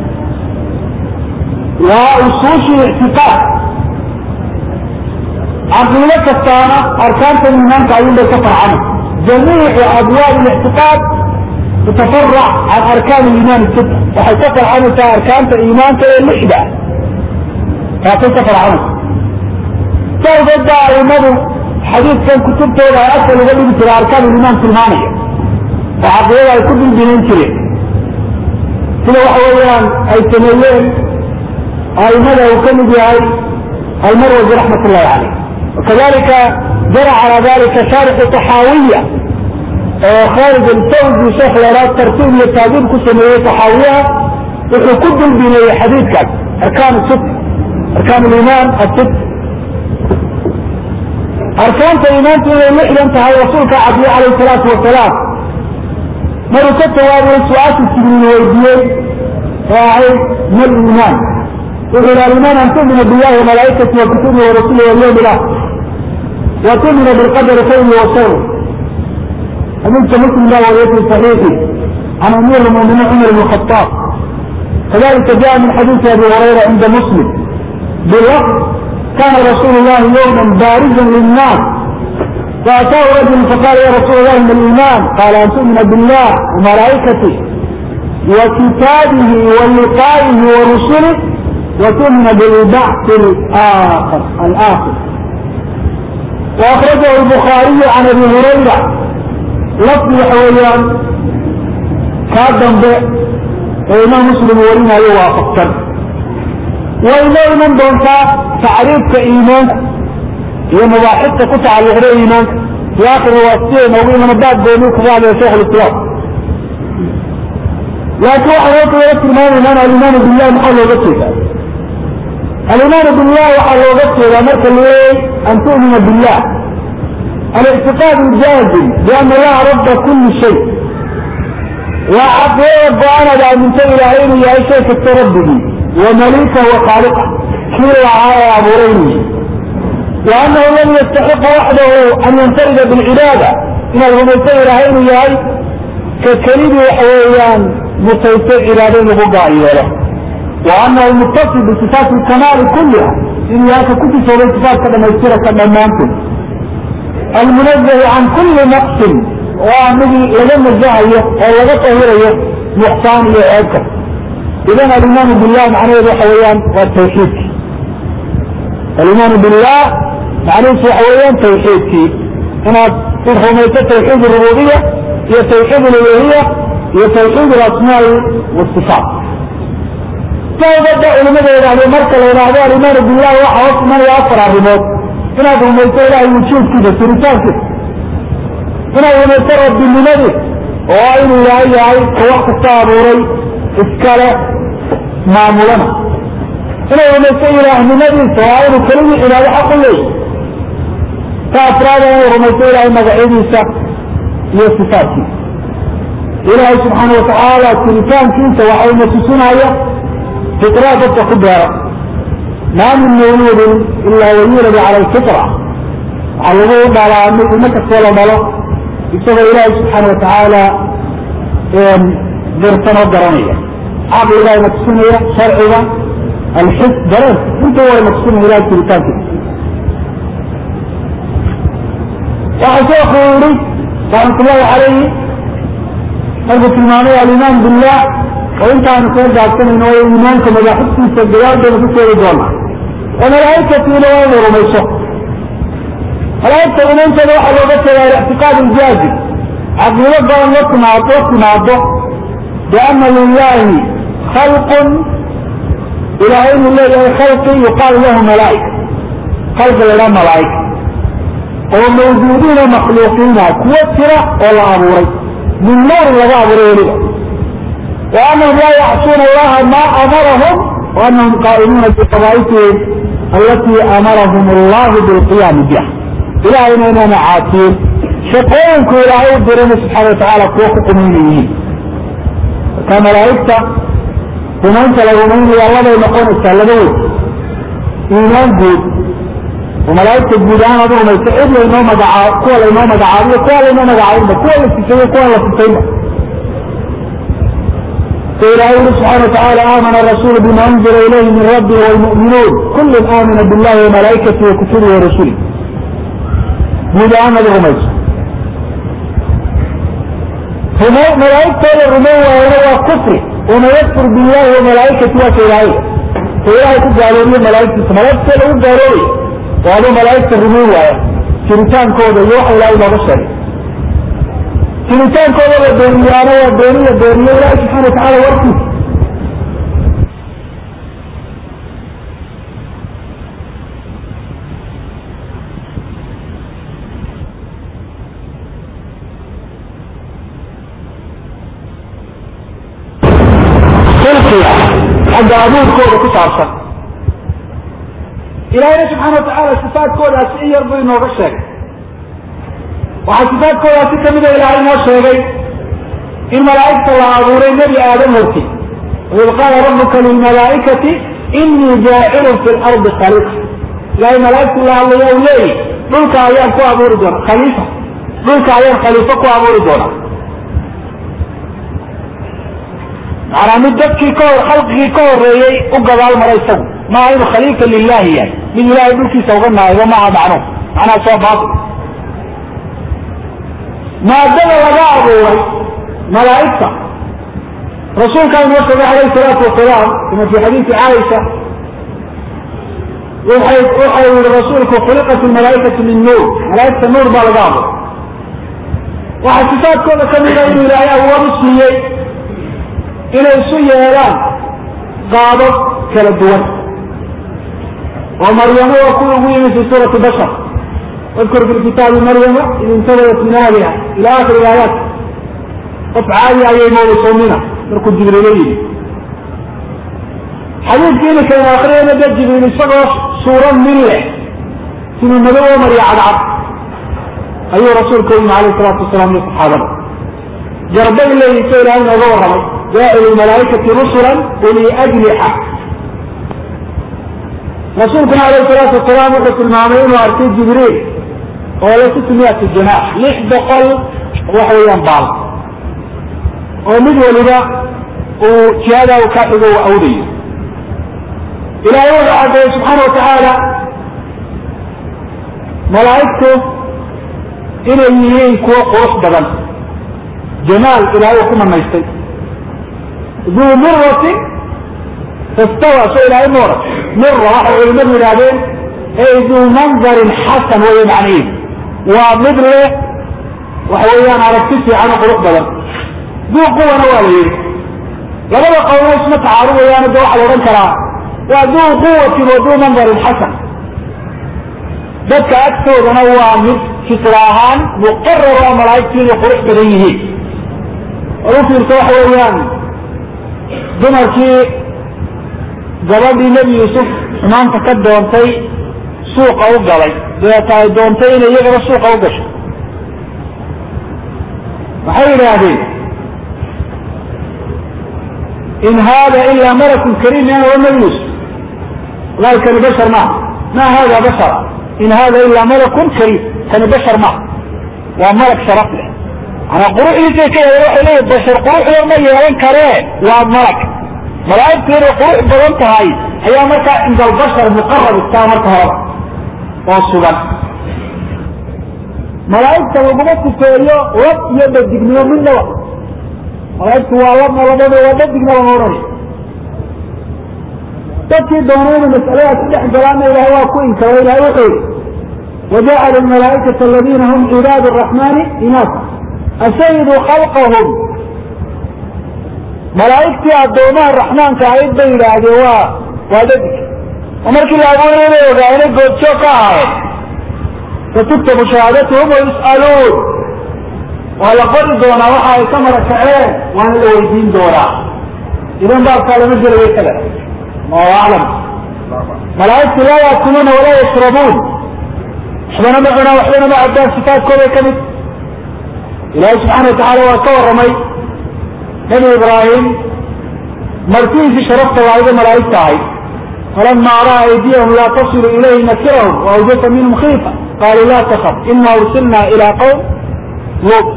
waa usuushii ictiqaad caqiido kastaana arkaanta iimaanka ayuunbay ka farcana jamiicu abwaab اlictiqaad tutafarac can arkaan iimaan sita waxay ka farcanaysaa arkaanta iimaanka ee lixda taasay ka farcanaysa sawgeed baa aimadu xadiidkan kutubtooda ay asal uga dhigi jira arkaan iimaan tilmaamaya oo caqidada ay ku dilbinayn jireen sida waxa weeyaan ay sameeyeen aimada uu ka mid yahay almarwazi raxmat ullahi caleyh wakadalika jara calaa dalika shaarixu taxaawiya oo kharij alfawzi sheekh leeraad tartiib iyo taadiib ku sameeyey taxaawiyaha wuxuu ku dilbineeyey xadiidkaas arkaan sit arkaan liimaan asit arkaanta iimaantu inay lixdan tahay rasuulka cadiye calayh salaatu wasalaam maruu ka jawaabay su-aasha jibriil weydiiyey oo ahayd mal iimaan wuxuu yihi alimaan an tumina billahi wamalaa'ikati wa kutubi warasuli walyawmi ilakhir wa tumina bilqadari khayri wa shari xadiidka muslim baa wariyay fi saxiixi can amiir lmuminiin cumar bn khataab kadalika jaa min xadiisi abi hurayra cinda muslim bilafd كان رسول الله يوما بارزا للناس فأتاه رجل فقال يا رسول الله ما الإيمان قال أن تؤمن بالله وملائكته وكتابه ولقائه ورسله وتؤمن بالبعث الآخر الآخر وأخرجه البخاري عن أبي هريرة لفظ حويان كادم به وإمام مسلم ورنا يوافق وإذا من دونتا تعريف كإيمان هي مباحثة قطع على إيمان في آخر واسطين أو من بعد بينوك بعد يا شيخ الإسلام لكن واحد يقول لك الإيمان إيمان الإيمان بالله محل وغسل الإيمان بالله وحل وغسل أمرك أن تؤمن بالله الاعتقاد الجازم بأن الله رب كل شيء وعقيد أنا من إلى عيني يا شيخ الترددي ومليكه وخالقه كل عاية أبوريني وأنه لم يستحق وحده أن ينفرد بالعبادة إن المسير إلى عيني يا كالكريم وحويان مسيطر عبادين بقائي له وأنه متصل بصفات الكمال كلها إن ياك كنت سوى صفات كما يصير كما أمامكم المنزه عن كل نقص وأنه لم الزهية أو لم طهيرية نقصان لعيبك إذا الإيمان بالله معناه حويان والتوحيد الإيمان بالله معناه حويان توحيد هنا ترحميت توحيد الربوبية هي توحيد الألوهية هي توحيد الأسماء والصفات فبدأ علماء يعني مركز الإرادة الإيمان بالله وحوص من يأثر على الرموت هنا رميت إلهي وشوف كده سرطان كده هنا رميت رب بالنبي وعين إلهي عين وقت الصابوري إسكالة معمولنا هنا رميت إلهي النبي وعين كلمة إلهي حق لي فأفراد رميت إلهي مدعيني سا هي صفاتي إلهي سبحانه وتعالى سرطان كنت وعين تسنى فطرة تكبر ما من مولود إلا ويولد على الفطرة على الوضع على أنك ولا بلا بسبب الله سبحانه وتعالى ذرتنا الدرانية عقل الله مقسومية شرعية الحس درس انت هو مقسوم إلى التلتاك وحسوخ يوري رحمة الله عليه قلب المعنى الإيمان بالله وانت عن خير جاكتن انه ايمانك مجاحدتي سجلات دون تسيري دولا وملائكة الى وين رميسو ملائكة من انت روح الوقت الى الاعتقاد الجازم عقل يبقى ان يكون عطوك عطوك بان لله خلق الى علم الله خلق يقال له ملائكة خلق الى ملائكة وموجودين مخلوقين كوترة ولا أبوري من نار ولا أبوري وأنهم لا يعصون الله ما أمرهم وأنهم قائمون بقضائته التي أمرهم الله بالقيام بها إلى أين أنا عاتين شقوانك إلى عيد برنا سبحانه وتعالى قوة قمينيين كما رأيت وما أنت لو من الله يقول السلمين إيمان جود وملائكة الجودان هذا ما يتعب لأنه مدعا كوى لأنه مدعا كوى لأنه مدعا كوى لأنه كوى لأنه فإلهي سبحانه وتعالى آمن الرسول بما أنزل إليه من ربه والمؤمنون كل آمن بالله وملائكته وكتبه ورسله هذا آمن الرميز هنا ملائكة الرمو وهو كفر وما يكفر بالله وملائكته وكإلهي فإلهي تجعلوا لي ملائكة ملائكة له قالوا وهذا ملائكة الرمو شريطان كودا يوحى إلهي ما بشري jiritaankooda la beeniyaano waa beeniya beeniye ilaahi subxaana watacaala warkiisa silkiga xagga abuurkooda ku saabsan ilaahina subxaana watacaala sifaadkoodaasi in yar buu inooga sheegay waxaa sifaadkoodaasi kamida ilaahay inoo sheegay in malaa'igta la abuuray nebi aadam horti waid qaala rabuka lilmalaa'ikati inii jaacilun fi lardi khaliifa ilahay malaa'igtu la hadlaya u leeyi dhulka ayaan ku abuuri doona khaliifa dhulka ayaan khaliifo ku abuuri doona macanaa mid dadkii ka hor khalqigii ka horeeyey u gadaal mara isagu maaha inuu khaliifa lilahi yahay mid ilaahay dhulkiisa uga naayo maaha macno macnaha soo baatil maadada laga abuuray malaa'igta rasuulkaa inoo sheegay alayh salaatu wasalaam kama fi xadiisi caaisha waxay waxa yihi rasuulku khuliqat malaaikatu min nuur malaaigta nuur baa laga abuuray waxaa sifaadkooda kamida inuu ilaahay awood u siiyey inay isu yeelaan qaabab kala duwan oo maryamo waa kuwa ugu yimi fi suurati bashar wadkur fi kitaabi maryama id intabadat min ahliha ila akhiri aayaat qof caadi ayay moodaysoomina markuu jibriilo yimi xadiidkii imika inu akriyayna de jibriil isagoo suuro min leh siduu madow oo mariya cadcad ayuu rasuulka u yimi alayh salaatu wasalaam iyo saxaabada jarbay leeyiso ilahay nooga warramay jaacilu malaaikati rusulan uli ajlixa rasuulkuna alayh salaatu wasalaam wuxuu tilmaamay inuu arkay jibriil oo le sitimiyati janaax lix boqol waxa weeyaan baal oo mid waliba uu jihada u ka xigo u awdayo ilaahay wuxuu caddeeyey subxaana watacaala malaa'igtu inay yihiin kuwo qurux badan jamaal ilaahay uu ku manaystay duu miratin fastawa so ilaahay ma oran mira waxay culimadu yidhahdeen ey duu mandarin xasan weeye macnihiisu waa mid leh waxa weeyaan aragti fiican oo qurux badan duu quwana waa la yidhi labada qowlo isma tacaarudayaano de waxaa la odhan karaa waa duu quwatin wa duu mandarin xasan dadka agtoodana waa mid fitra ahaan muqarar oo malaa'igtu inay qurux badan yihiin oo u fiirta waxa weeyaan dumarkii gabadhii nebi yuusuf xumaanta ka doontay suuqa u galay dabeeta ay doontay inay iyagaba suuqa u gasho waxay yidhaahdeen in hada ila malakun kariim yana wa nebi yuusuf wallahi kani bashar maaha ma hada bashara in hada ila malakun kariim kani bashar maaha waa malag sharaf leh manaa quruxdiisay ka yeeleen waxay leeyihin bashar quruxda ma yeelan karee waa malag malaa'igtu inay qurux badan tahay ayaa markaa cinda albashar muqarab istaa marka horeba oo sugan malaa'igta laguma sifeeyo lab iyo dhadignimo midnaba malaa'igtu waa labna labada waa dhadigna lama odhanay dadkii doonay inay mas'aladaas ku dhex galaana ilahay waa ku inkaro ilahay wuxuu yihi wajacala almalaa'ikata aladiina hum cibaad araxmani inaasa ashahiduu khalqahum malaa'igtii addoomaha raxmaanka ahayd bay yidhaahdeen waa waa dhadig oo markii la abuuray inay ogaanay goobjoog ka ahayd fatuktabu shahaadatuhum wayus'aluun waa la qori doonaa waxa ay ka marakaceen waana la weydiin doonaa idan baabkaa lama gelayo kada allahu aclam malaa'igtu laa yaakuluuna walaa yashrabuun waxbana ma cunaan waxbana ma cabbaan sifaadkooday ka mid ilaahay subxaana watacaala waa ka warramay nabi ibraahim martidiisii sharafta laayda malaa'igta ahayd falama ra'a aydiyahum laa tasilu ilayhi nakirahum waawjasa minhum khiifa qaaluu laa takaf ina ursilna ilaa qowm luut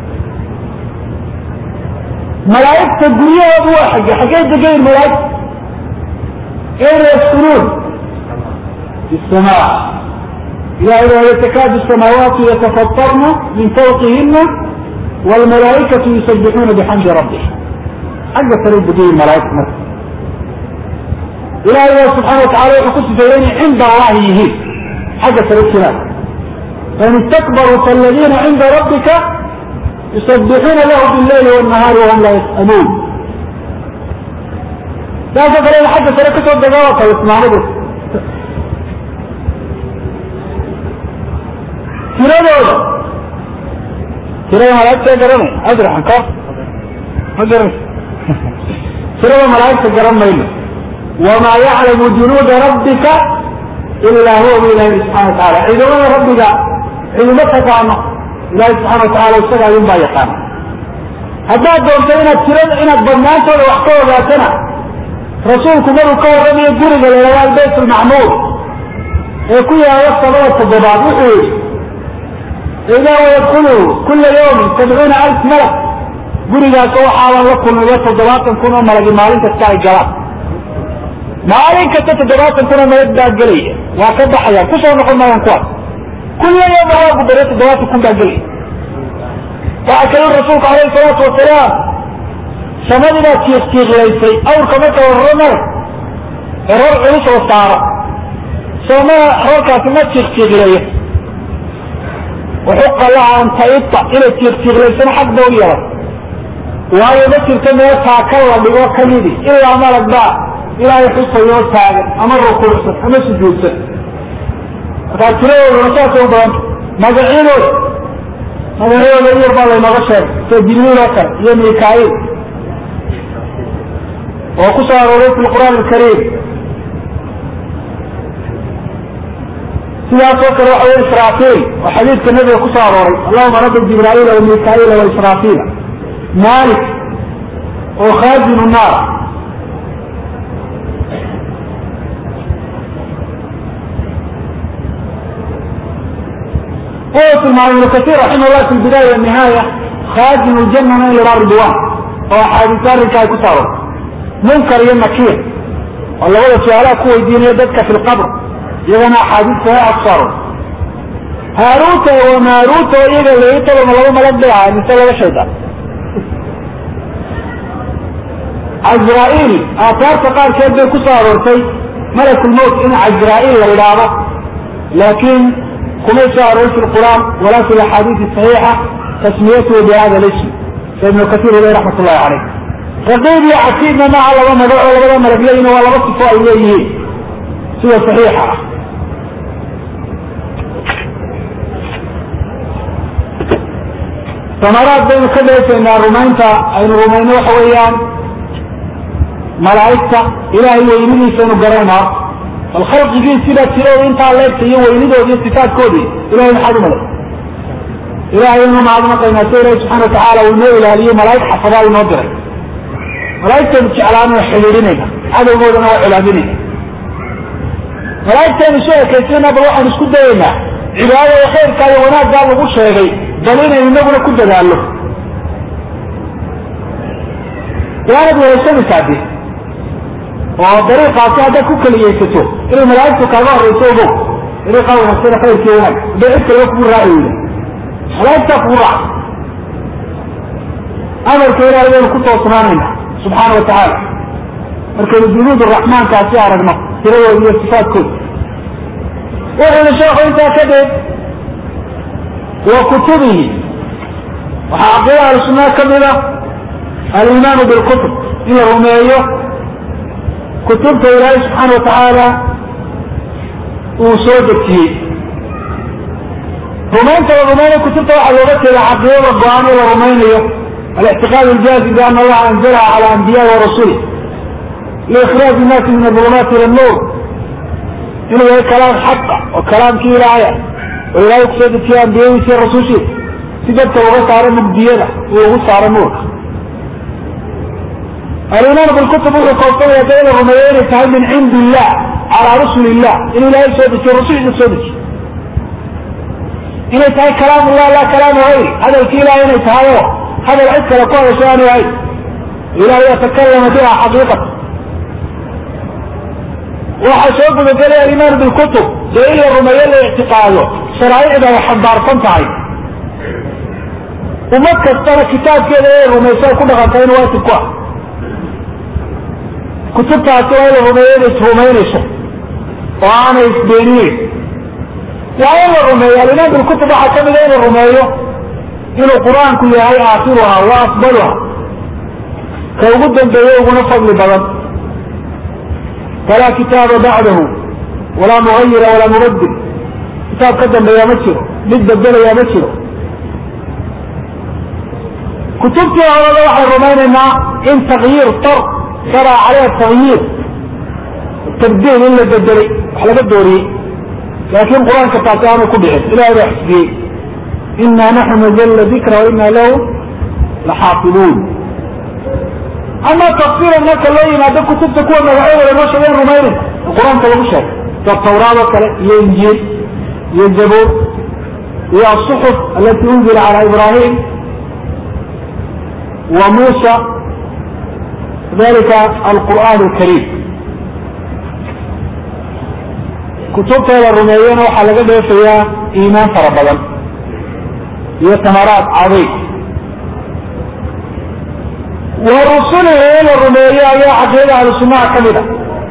malaa'igta guryahoodu waa xagge xaggey degayin malaa'igta ayna yaskunuun fi samaa ilahay waa takaadu samaawaatu yatafatarna min fawqihina wlmalaaikatu yusabixuuna bixamdi rabbihim xagga sare degayin malaaigta marka ilahay waa subxaana watacala wuxuu ku sifeeyey inay cinda allahi yihiin xagga sare jiraan fain istakbaruu faaladiina cinda rabbika yusabixuuna lahu billayli wاnahaari wahum laa yas'aluun saasoo kale ina xagga sare kasoo degaa waa kale ismaamadu tiradooda tirada malaaigta garanay adraxan ka ma garan tirada malaaigta garan mayno wamaa yaclamu junuuda rabbika ilaa huwa bu ilahi subxana wataala ciidamada rabbiga ciidamo taqaano ilahi subxana watacala isaga ayun baa yaqaana haddaad doonto inaad tirada inaad badnaantooda wax ka ogaatana rasuulku maruu ka warramayo guriga laydhahdo albayt almacmuur ee ku yaala sabada toddobaad wuxuu yihi idaa wayadkulu kula yawmin sabcuuna alf malak gurigaas waxaaban la kulmiyo toddobaatan kun oo malagi maalin kasta ay galaan maalin kasta toddobaatan kun oo malag baa gelaya waa ka baxayaan kusoo noqon maayaan kuwaas kulla yawma waagu bare toddobaatan kun baa gelaya waxaa kaloo rasuulku alayhi salaatu wasalaam samadii baa tiiqtiiqlaysay awrka marka wararo mare ee roor culus oo saaro sooma roorkaasi ma tiiqtiiqleeyo wuxuqa laha an taita inay tiiqtiiqlaysana xaq ba u yeelan waayo ma jirto meel taaka la dhigo kamidi ilaa malag baa ilaahay xusayoo taagan ama rukuucsan ama sujuudsan markaa tiradooduna saasay u badanta magacyadooda magacyadooda iyar baa laynooga sheegay sida jibriil oo kale iyo mikail oo ku soo arooray fi lqur'aan alkariim sidaasoo kale waxa wey israafiil oo xadiidka nabiga ku soo arooray allahuma rabbi jibraa'iila wa mikaila wa israafiila malik oo khaazinu naar wuxuu tilmaamay ibnu kasiir raximah llah fi lbidaaya wanihaaya khaazin ljanana in lahaa ridwan oo axaadiis arrinka ay ku soo aroortay munkar iyo nakiir oo labada su-aalaha ku weydiinaya dadka fi lqabr iyagana axaadiis saxiixa ku soo aroortay haaruuta wa maaruuta oo iyaga layi taloma laba malag bay ahaa mise laba shaydaan cazraa'il aataarta qaarkeed bay ku soo aroortay malakulmowt in cazraa'il la idhaahdo laakiin kumay soo aroorin fi lqur'aan walaa fi laxaadiisi saxiixa tasmiyatuhu bihada lism sa ibnu kasiir ileh raxmat ullahi caleyh raqiib iyo casiidna maaha laba magac oo labada malag leeyihin waa laba sifo ay leeyihiin sida saxiixa ah samaraad baynu ka dheefaynaa rumaynta aynu rumayno waxa weeyaan malaa'igta ilaahay weynidiisaynu garanaa bal khalqigii sida tirooda intaa leegta iyo weynidoodi iyo sifaadkoodii ilahay maxaad u malay ilahay inu mahadnaqaynaa si ilahi subxana watacaala uu inoo ilaaliyo malaa'ig xafadaa inoo diray malaa'igtaynu jeclaan oo xidhiidhinayna cadowgoodana waa colaadinayna malaa'igtaynu soo ekaysayna bal waxaan isku dayaynaa cibaadada khayrkaa iyo wanaaggaa lagu sheegay bal inaynu inaguna ku dadaallo waanad wehaysanaysaa de oo dariiqaasi haddaad ku keliyaysato inay malaa'igtu kaaga horrayso ogow dariiqaa wanaagsan khayrkii wanaag hadday cid kaleba kugu raaci weyda malaa'igtaa kugu raaca amarka ilaahay baynu ku toosnaanayna subxaana wa tacaala markaynu junuud raxmaankaasi aragno tiradooda iyo sifaadkooda wuxuu yihi sheekhu intaa kadib wa kutubihi waxaa caqiida ahlusunnaa ka mida aliimaanu bilkutub in la rumeeyo kutubta ilaahay subxaana wa tacaala uu soo dejiyey rumaynta la rumaynayo kutubta waxaa looga jeeda caqiidada go-aan ee la rumaynayo الاعتقاد الجازم بأن الله أنزلها على أنبياء ورسله لإخراج الناس من الظلمات إلى النور إنه هي كلام حق وكلام كي آية وإلا يقصد في أنبياء وفي الرسول شيء سيدت وغس على مبدينة وغس على نور الإيمان بالكتب والقوطية بين الرميين تهي من عند الله على رسل الله إنه لا يسودك الرسول يسودك إنه تهي كلام الله لا كلام غيري هذا الكيلة إنه تهيه هذا العسك لقوة شأنه أي إلهي يتكلم بها حقيقة وحسوق بقال الإيمان بالكتب لإلا الرمية الاعتقاده شرائع ده يحبار صنطعي ومكة ترى كتاب كده ايه الرمية كل غطين وقت الكوة كتب تعطيها الرمية الرمية وأنا إسبانيين وأين الرمية الإيمان بالكتب حكم إلى الرمية inuu qur-aanku yahay aakhiruha wa afdaluha ka ugu dambeeye uguna fadli badan falaa kitaaba bacdahu walaa mugayira walaa mubadil kitaab ka dambeeya ma jiro mid bedelaya ma jiro kutubtii horada waxay rumaynaynaa in takyiir tar sara caleyha takyiir tabdiil in la bedelay wax laga dooriyey laakiin qur-aanka taasi aanu ku dhicin ilahay baa xisbiyey إنا نحن نزلنا ذكر وإنا له لحافظون أما تفسير الناس اللي ما ده كتب تكون مدعوة لنوش غير رميرين القرآن كله شيء كالتوراة وكلا هي إنجيل هي الزبور هي الصحف التي أنزل على إبراهيم وموسى ذلك القرآن الكريم كتبتها للرميين وحلقة فيها إيمان فربلا iyo tamaraad cadiim wa rusulihi in la rumeeyo ayaa caqiidada ahlu sunnaha ka mid a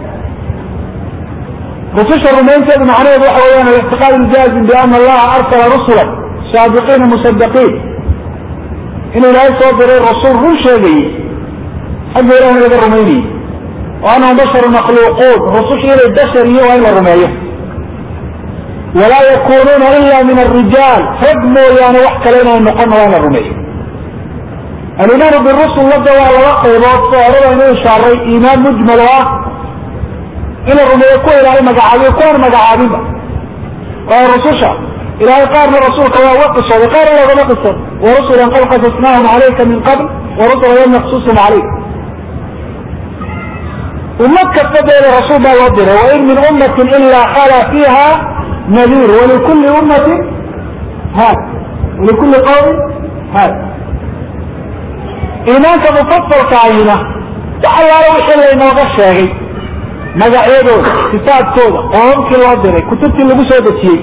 rususha rumaynteedu macnaheedu waxa weeyaan alictiqaad iljaazim biana allaha arsala rusula saadiqiina musadiqiin in ilaahay soo diray rasuul run sheegayey xagga ilahna laga rumaynayey wa anahum basharu makhluuquun rususha inay bashar iyo waa in la rumeeyo walaa yakunuuna ila min arijaal rag mooyaane wax kale inay noqonna waa in la rumeeyo alimaanu birusul ladda waa laba qaybood soo horada inuu ishaaray iimaan mujmal oo ah in la rumeeyo kuwa ilaahay magacaabiyo kuwaan magacaabinba waa rususha ilahay qaarna rasuulka waa uga qisooday qaarna loogama qiso warusulan qad qasasnaahum calayka min qabl warusula lam naqsusum calayk ummad kasta beeda rasuul baa loo diray wain min ummatin ilaa khala fiiha nadiir walikulli ummatin haad walikulli qawmin haad iimaanka mufasalka ayna wax allaala wixii laynooga sheegay magacyadooda kitaabkooda qoomamkii loo diray kutubtii lagu soo dejiyey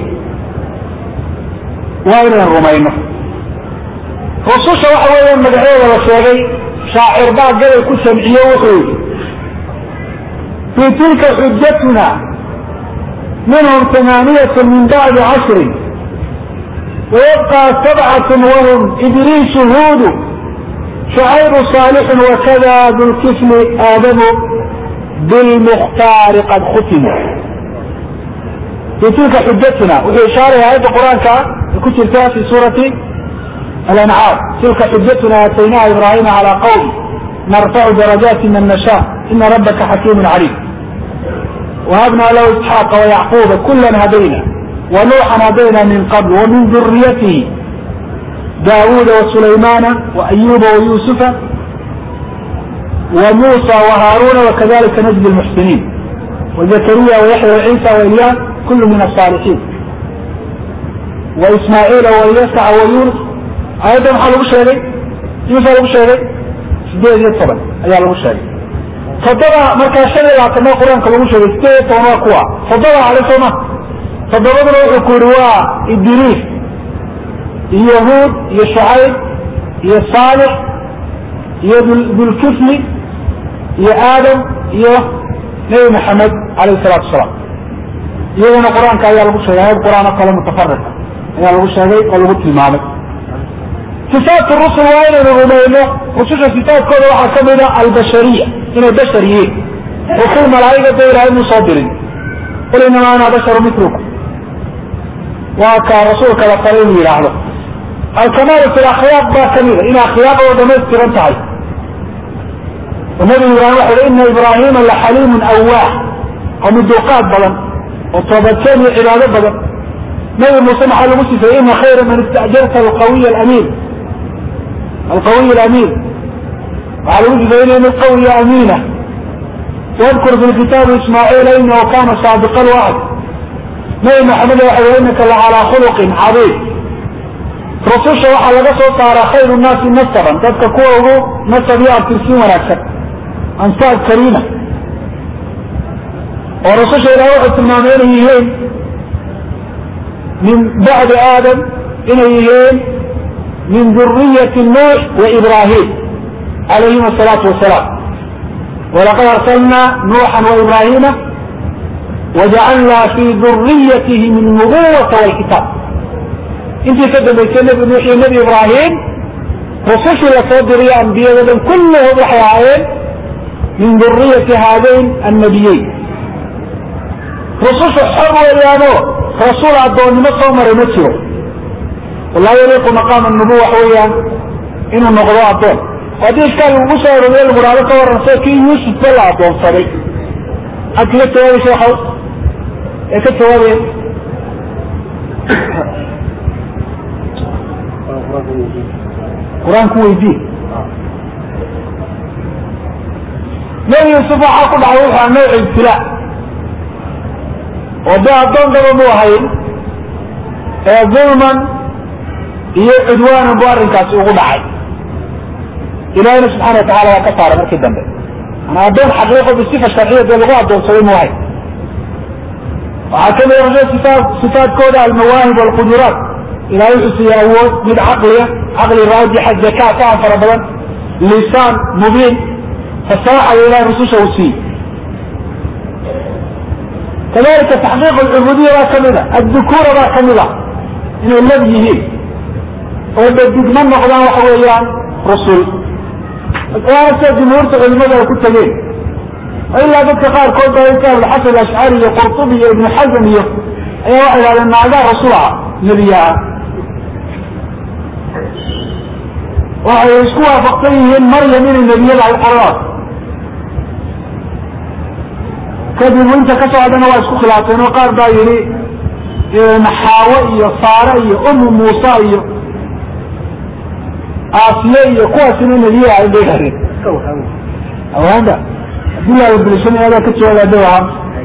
waa inaynu rumayno rususha waxa weeyaan magacyadooda la sheegay shaacir baa gabay ku jamciye wuxuu yidhi fii tilka xujatuna minhum tamaaniyat min bacdi cashrin wayabqa sabcat wahum idriisu huudu shucaybu saalixu wakada dulkifli aadamu bilmukhtaari qad khutimu fii tilka xujatuna wuxuu ishaaraya aayadda qur-aanka ku jirta fi suurati alancaam tilka xujatuna aataynaha ibrahima calaa qawmi narfacu darajaati man nasha ina rabaka xakiimu caliim wahabna lahu isxaaqa wayacquuba kula hadayna wanuuxan hadayna min qabl wamin duriyatihi daawuuda wasulaymaana waayuba wayuusufa وموسى وهارون وكذلك نجزي المحسنين وزكريا ويحيى وعيسى وإلياس كل من الصالحين وإسماعيل ويسع ويونس أيضا waxaa lagu sheegay imisa lagu sheegay sideed iyo toban ayaa lagu sheegay toddoba markaa shan iyo labaatana qur-aanka lagu sheegay sideed iyo toban waa kuwa toddoba ale sooma toddobaduna wuxuu ku yihi waa idriis iyo huud iyo shucayb iyo saalix iyo dulkifli iyo aadam iyo nebi maxamed alayh salaatu asalaam iyagana qur-aanka ayaa lagu sheegay ayad qur-aan oo kale mutafarika ayaa lagu sheegay oo lagu tilmaamay sifaat rusul waa inaynu rumayno rususha sifaadkooda waxaa kamid a albashariya inay bashar yihiin rusul malaa'iga da ilahay mu soo dirin qul inamaa ana basharu mitlukum waa kaa rasuulka la fale inuu yidhaahdo alkamaalu fi lakhlaaq baa kamida in akhlaaqdoo dhamaystiran tahay oo nabi ibrahim waxa ui ina ibrahima laxaliimun awaax oo miduuqaad badan oo toobadkeen iyo cibaado badan nabi muuse maxaa lagu sifeeyey ina khayra man istajarta alqawiy alamiin alqawiy alamiin waxaa lagu sifeeyey inu qawiya amiina wadkur fi lkitaabi ismaaciila inahu kana saadiqa lwacd nabi maxamed waxa ui inaka lacalaa khuluqin cadiim rususha waxaa laga soo saaraa khayru nnaasi nasaban dadka kuwa ugu nasab iyo abtirsiin wanaagsan ansaab kariima oo rususha ilaah wuxuu tilmaamay inay yihiin min bacdi aadam inay yihiin min duriyati nuux wa ibrahim calayhim asalaatu wasalaam walaqad arsalna nuuxan wa ibrahima wajacalna fi duriyatihim alnubuwata walkitaab intii ka dambaysay nebi nuux iyo nebi ibraahim rusushii lasoo diriyo ambiyada dhan kulluhum waxay ahaayeen min duriyati haadayn annabiyeyn rusushu xor weeyaano rasuul addoonnimo soo maray ma jiro walaa yaliiqu maqaama nubuwa wax weeyaan inuu noqdo addoon haddii ishkaal lagu soo arooriye lagu dhahdo ka waran soo kii yuusufba la addoonsaday maxaad kaga jawaabi sheekhow ee ka jawaabaya qur-aanku weydii nabi yuusuf waxaa ku dhacay wuxuu nooc ibtilaa oo dee addoonkaba mu ahayn ee dulman iyo cudwaanan bu arrinkaasi ugu dhacay ilahina subxana watacala waa ka saaray markii dambe ana addoon xaqiiqo bisifa sharciya dee lagu addoonsaday mu ahayn waxaa kamid a sifaat sifaadkooda almawaahib walquduraat ilahay wuxuu siiyey awood mid caqliya caqli raajixa zakaa ka an fara badan lisaan mubiin fasaaxaya ilahay rususha uu siiye kadalika taxqiiq alcubuudiya baa kamid a addukuura baa kamid a inay lab yihiin oo dhadigma noqdaan waxa weeyaan rusul sida jumhuurta culimada ay ku tegeen ilaa dadka qaarkood ba alxasan alashcari iyo qurtubi iyo ibnu xazm iyo ayaa waxay idhahdeen naagaa rasul ah nebiyaa waxay isku waafaqsan yihiin maryam inay nebiyada ay qoraan kadib inta kasoo hadhana waa isku khilaafeen oo qaar baa yidhi naxaawe iyo saare iyo umu muusa iyo aasiye iyo kuwaasina nebiya ay bay yidhahdeen awaanda abdullah bilshan ayaa ka jawaaba dawaha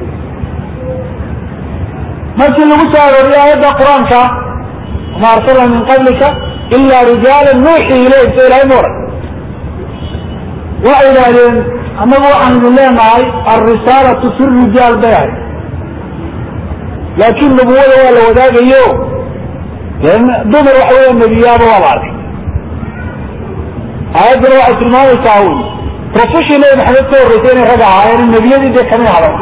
markii lagu soo arooriyay aayadda qur-aanka wama arsalna min qablika ila rijaala nuuxi ilayh so ilahay ma oran waxay yidhaahdeen annagu waxaan idin leenahay alrisaalatu fi rijaal bay ahay laakin nubuwada waa la wadaagayo dumar waxa weya nebiyaaba waa la arkay aayaddana waxay tilmaamaysaa wy rusushii nabi maxamed ka horreysay inay rag ahaayeen nebiyadii dee kamid haday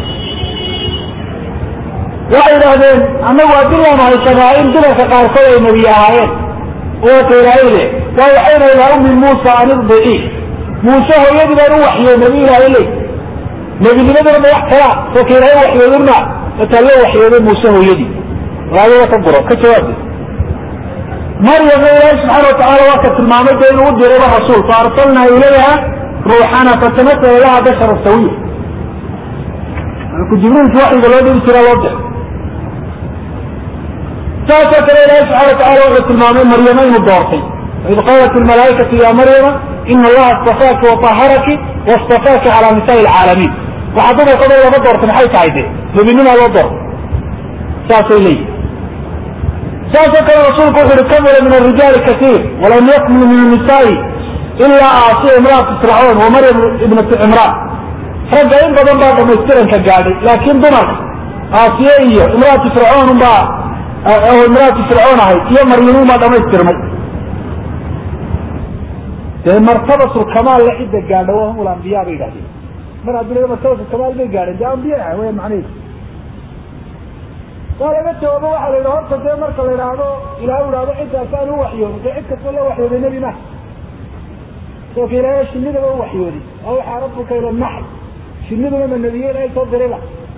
waxay idhaahdeen annagu haddii laanu haysanaa in dumarka qaarkood ay nebiy ahaayeen wata ilaahayde waa waxayna ilaa ummi muusa an irdici muuse hooyadii baan u waxyey nebi ilaahay ley nebinimaduna ma wax kalaa soka ilaahay waxyoodinma mataa loo waxyooday muuse hooyadii raadiga ka guro ka jawaabde maryamna ilaahay subxaana watacala waa ka tilmaamay de inuu u dirayba rasuul fa arsalnaa ilayha ruuxana fatamasala laha bashara sawiya malku jibriilki waxyiga loo dhigi jiraa loo diray saasoo kale ilahi subxana watacala wuxuu tilmaamay maryama inuu doortay waid qaalat ilmalaaikatu ya maryama ina allaha istafaaki waطaharaki waاstafaaki calaa nisaai lcaalamiin waxaa dumarkooda lama doortay maxay tahay de nebinimaa loo doortay saasay leeyihin saasoo kale rasuulku wuxu uhi kamula min arijaali kaiir walam yakmul min anisaai ilaa aasiya imraatu fircawn wa maryam ibnatu cimraan ragga in badan baa dhamaystiranka gaadhay laakiin dumarka aasiye iyo imraatu fircoon unbaa imraatu fircoon ahayd iyo maryamuun baa dhamaystirmay dee martabatulkamaal la cidda gaadha wa hum lambiya bay yidhahdeen mar haddii martabatulkamaal bay gaadheen dee ambiya ah weya macnaheedu waa laga jawaabo waxaa la yidhi horta dee marka la idhaahdo ilahay u ihahdo ciddaasaan u waxyooday dee cid kastoo la waxyooday nebi maha soka ilaahay shinidaba u waxyooday awxaa rabuka ila naxl shiniduna ma nebiye ilahay soo dirayba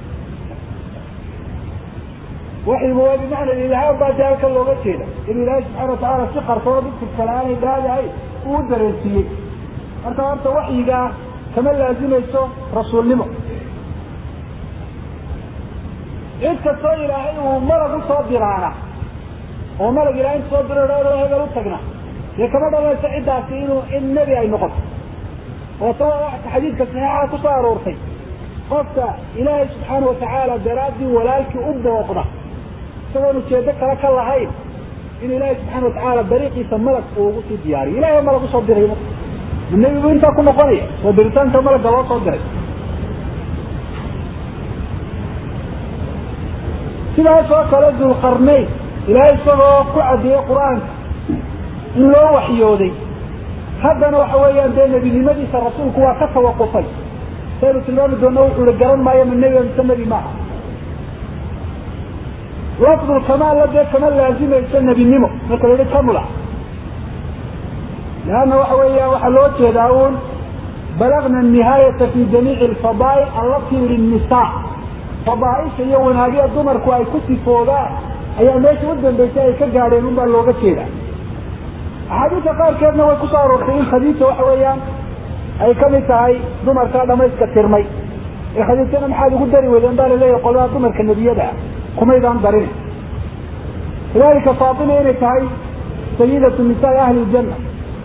waxyigu waa bimacna ilhaan baa dee halkan looga jeeda in ilaahay subxaana watacaala si qarsoona dadka kale aanay dhaadahay uu dareensiiyey marka horta waxyigaa kama laazimayso rasuulnimo cid kastoo ilaahay uu malag usoo diraana oo malag ilahay inta soo diro dhao hebel u tagna dee kama dhalanayso ciddaasi inuu in nebi ay noqoto oo ta waa xadiidka saxiixa kusoo aroortay qofka ilaahay subxaana watacaala daraaddii walaalkii u booqda isagoon ujeedo kale ka lahayn in ilaahay subxaana watacaala dariiqiisa malag uu ugu sii diyaariyo ilahay malag usoo diray ma nebigu intaa ku noqonaya oo diritaanka malagga loo soo diray sidaas oo kale dulqarnayn ilaahay isagoo ku caddeeyey qur-aanka in loo waxyooday haddana waxa weeyaan dee nebinimadiisa rasuulku waa ka tawaqufay saynu tilmaami doona wuxuu i garan maayo ma nebi mise nebi maaha lafdulkamaalla dee kama laazimayso nebinimo marka la yihi kamula leanna waxa weeya waxaa loo jeedaa uun balagna nihaayata fi jamiici alfadaa'il allatii linnisaa fadaaisha iyo wanaagyada dumarku ay ku sifoodaan ayaa meesha u dambeysay ay ka gaadheen un baa looga jeeda axaadiista qaarkeedna way kusoo aroortay in khadiija waxa weeyaan ay kamid tahay dumarka dhamayska tirmay ee khadiijana maxaad ugu dari weydeen baa laleeyahay qolada dumarka nebiyada ah kumaydaan darin kadalika faatima inay tahay sayidatu nisaai ahli ljanna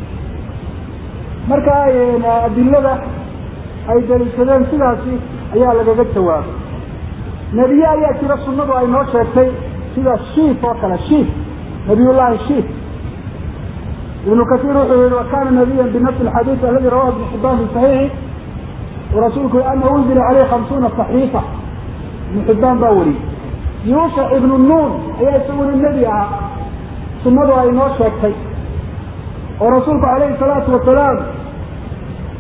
marka adilada ay daliishadeen sidaasi ayaa lagaga jawaabay nebiye ayaa jira sunadu ay noo sheegtay sida shiif oo kale shiif nabiyullahi shiif ibnu kasiir wuxuu yihi wakana nabiyan binafsi alxadiid aladi rawahu ibnu xibaan fi saxiixi rasuulku ana unzila caleyh hamsuuna saxiifa ibnu xibaan baa wariyey yuusuf ibnu nuun ayaa isaguna nebi ahaa sunadu ay noo sheegtay oo rasuulku calayhi salaatu wasalaam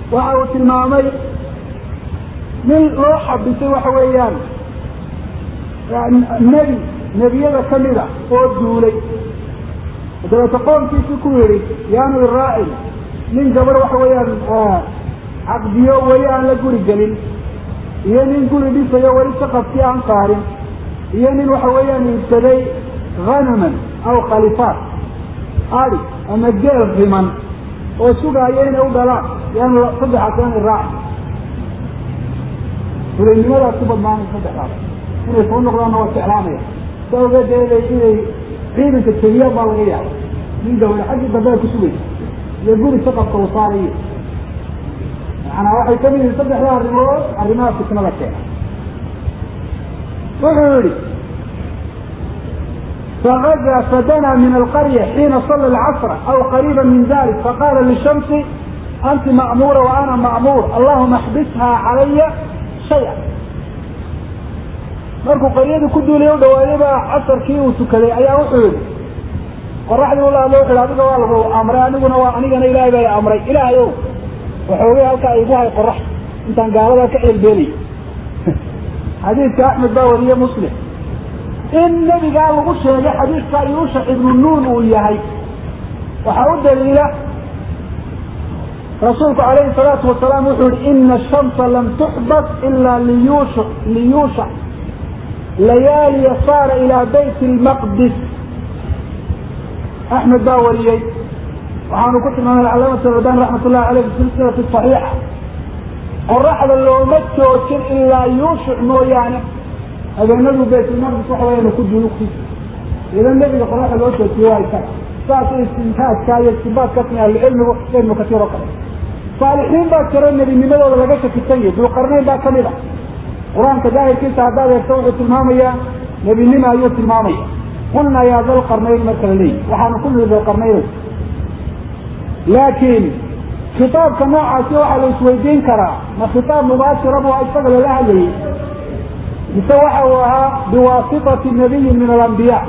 waxa uu tilmaamay nin loo xabisay waxa weeyaan nebi nebiyada kamida oo duulay dabeete qoomkiisii ku yidhi yaanu iraacin nin gabadh waxa weeyaan caqdiyo weli aan la guri gelin iyo nin guri dhisayo weli saqafkii aan qaarin iyo nin waxa weeyaan iibsaday hanaman aw khalifaat adi ama geel riman oo sugaayo inay u dhalaan yaanu saddexaas yaanu iraacin fulaynimadaas ku badnaanay saddexdaas inay soo noqdaanna waa jeclaanaya sa ogeedeeday inay ciidanka jebiyaan baa laga yaaba nin gabadha xaggii dambe ay ku sugaysa iyo guri saqafka uu saarayo macanaa waxay kamid yihiin saddexda arrimood arrimaha fitnada keena wuxuu yihi فغزا فدنا من القرية حين صلى العصر أو قريبا من ذلك فقال للشمس أنت مأمورة وأنا مأمور اللهم احبسها علي شيئا markuu qaryadii ku duulay u dhawaayay baa casarkii uu tukaday ayaa wuxuu yihi qoraxdii ula hadlo wuxu adiga waa lagu amray aniguna waa anigana ilaahay baa amray ilaahay ow waxoogay halkaa igu hay qorax intaan gaaladaa ka ceelbeenay xadiidka axmed baa wariye muslim in nebigaa lagu sheegay xadiidka yuusha ibnu nuun uu yahay waxaa u daliila rasuulku calayhi salaatu wasalaam wuxuu yihi ina ashamsa lam tuxbas ila liyuusha liyuusha layaaliya saara ilaa bayt lmaqdis axmed baa wariyey waxaanu ku tilmaamay calaamatu albani raxmat ullahi aleyh fi silsilati saxiixa qoraxda looma joojin ilaa yuushuc mooyaane habeenadu baytulmaqdis waxa weyaan ku duulugtiisa idan nebiga qoraxda loo joojiye waa isaga saas istintaajka iyo istibaadkasna ahlucilmigu ibnu kasiir oo kale saalixiin baa jira nebinimadooda laga shakisan yahay dulqarnayn baa kamid a qur-aanka daahirkiisa haddaad eegto wuxuu tilmaamayaa nebinima ayuu tilmaamaya qulnaa yaa dalqarnayn marka la leeyihi waxaanu ku niri dalqarnayn laakiin khitaabka noocaasi waxaa la isweydiin karaa ma khitaab mubaashira bu isaga lala hadlayay mise waxa uu ahaa biwaasitati nabiyin min alambiya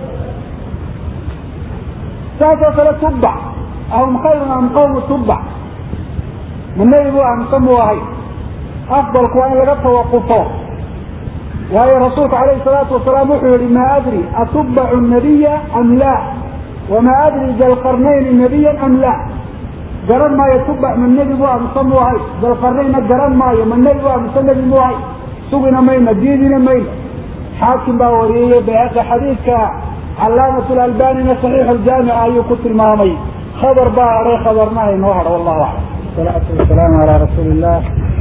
saasoo kale tubbac ahum khayrun am qawmu tubbac ma nebi bu amse muu ahay afdalku waa in laga tawaqufo waayo rasuulku alayhi salaatu wasalaam wuxuu yihi ma adri atubbacu nabiya am la wama adri dalqarnayni nabiya am la garan maayo tubac ma nebi bu amse muu ahay dalqarnaynna garan maayo ma nebi bu amse nebi muu ahay sugina mayna diidina mayna xaakim baa wariyey bayhaqi xadiidka calaamat lalbanina saxiix ljaamica ayuu ku tilmaamay khabar baa haray khabarna inoo hadho wallahu aclam salaatu wasalaamu calaa rasuuli illah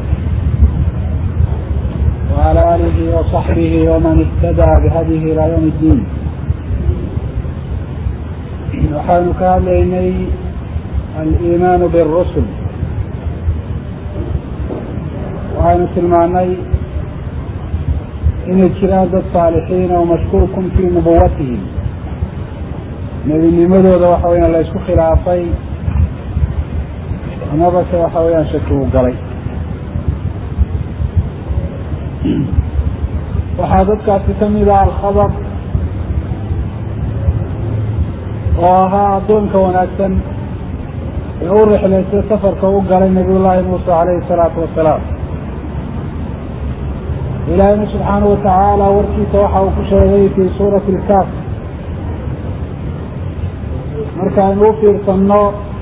وعلى آله وصحبه ومن اهتدى بهديه إلى يوم الدين waxaynu ka hadlaynay aliimaan birusul waxaynu tilmaanay inay jiraan dad saalixiina oo mashkuukun fii nubuwatihim nebinimadooda waxa weyaan la isku khilaafay amabase waxa weyaan shaki u galay waxaa dadkaasi kamid ah alkhabar oo ahaa addoonka wanaagsan ee u rixlaysay safarka u galay nabiy llaahi muuse calayhi salaatu wasalaam ilaahayna subxaanahu watacaala warkiisa waxa uu ku sheegay fii suurati ilkaaf markaaynu u fiirsanno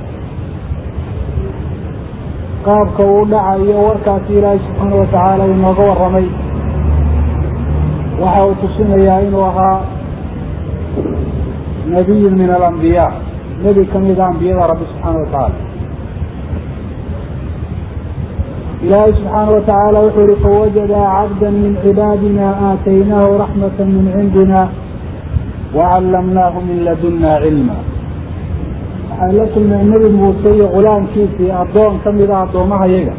qaabka uu dhacayo warkaasi ilaahay subxaana watacaala inooga warramay waxa uu tusinayaa inuu ahaa nabiyun min alambiyaa nebi kamida ambiyada rabbi subxaana watacaala ilaahay subxaana watacaala wuxuu yihi fawajada cabda min cibaadina aataynaahu raxmata min cindina wacallamnaahu min laduna cilma waxaan la kulmay nebi muuse iyo gulaamkiisii addoon kamida addoomaha yaga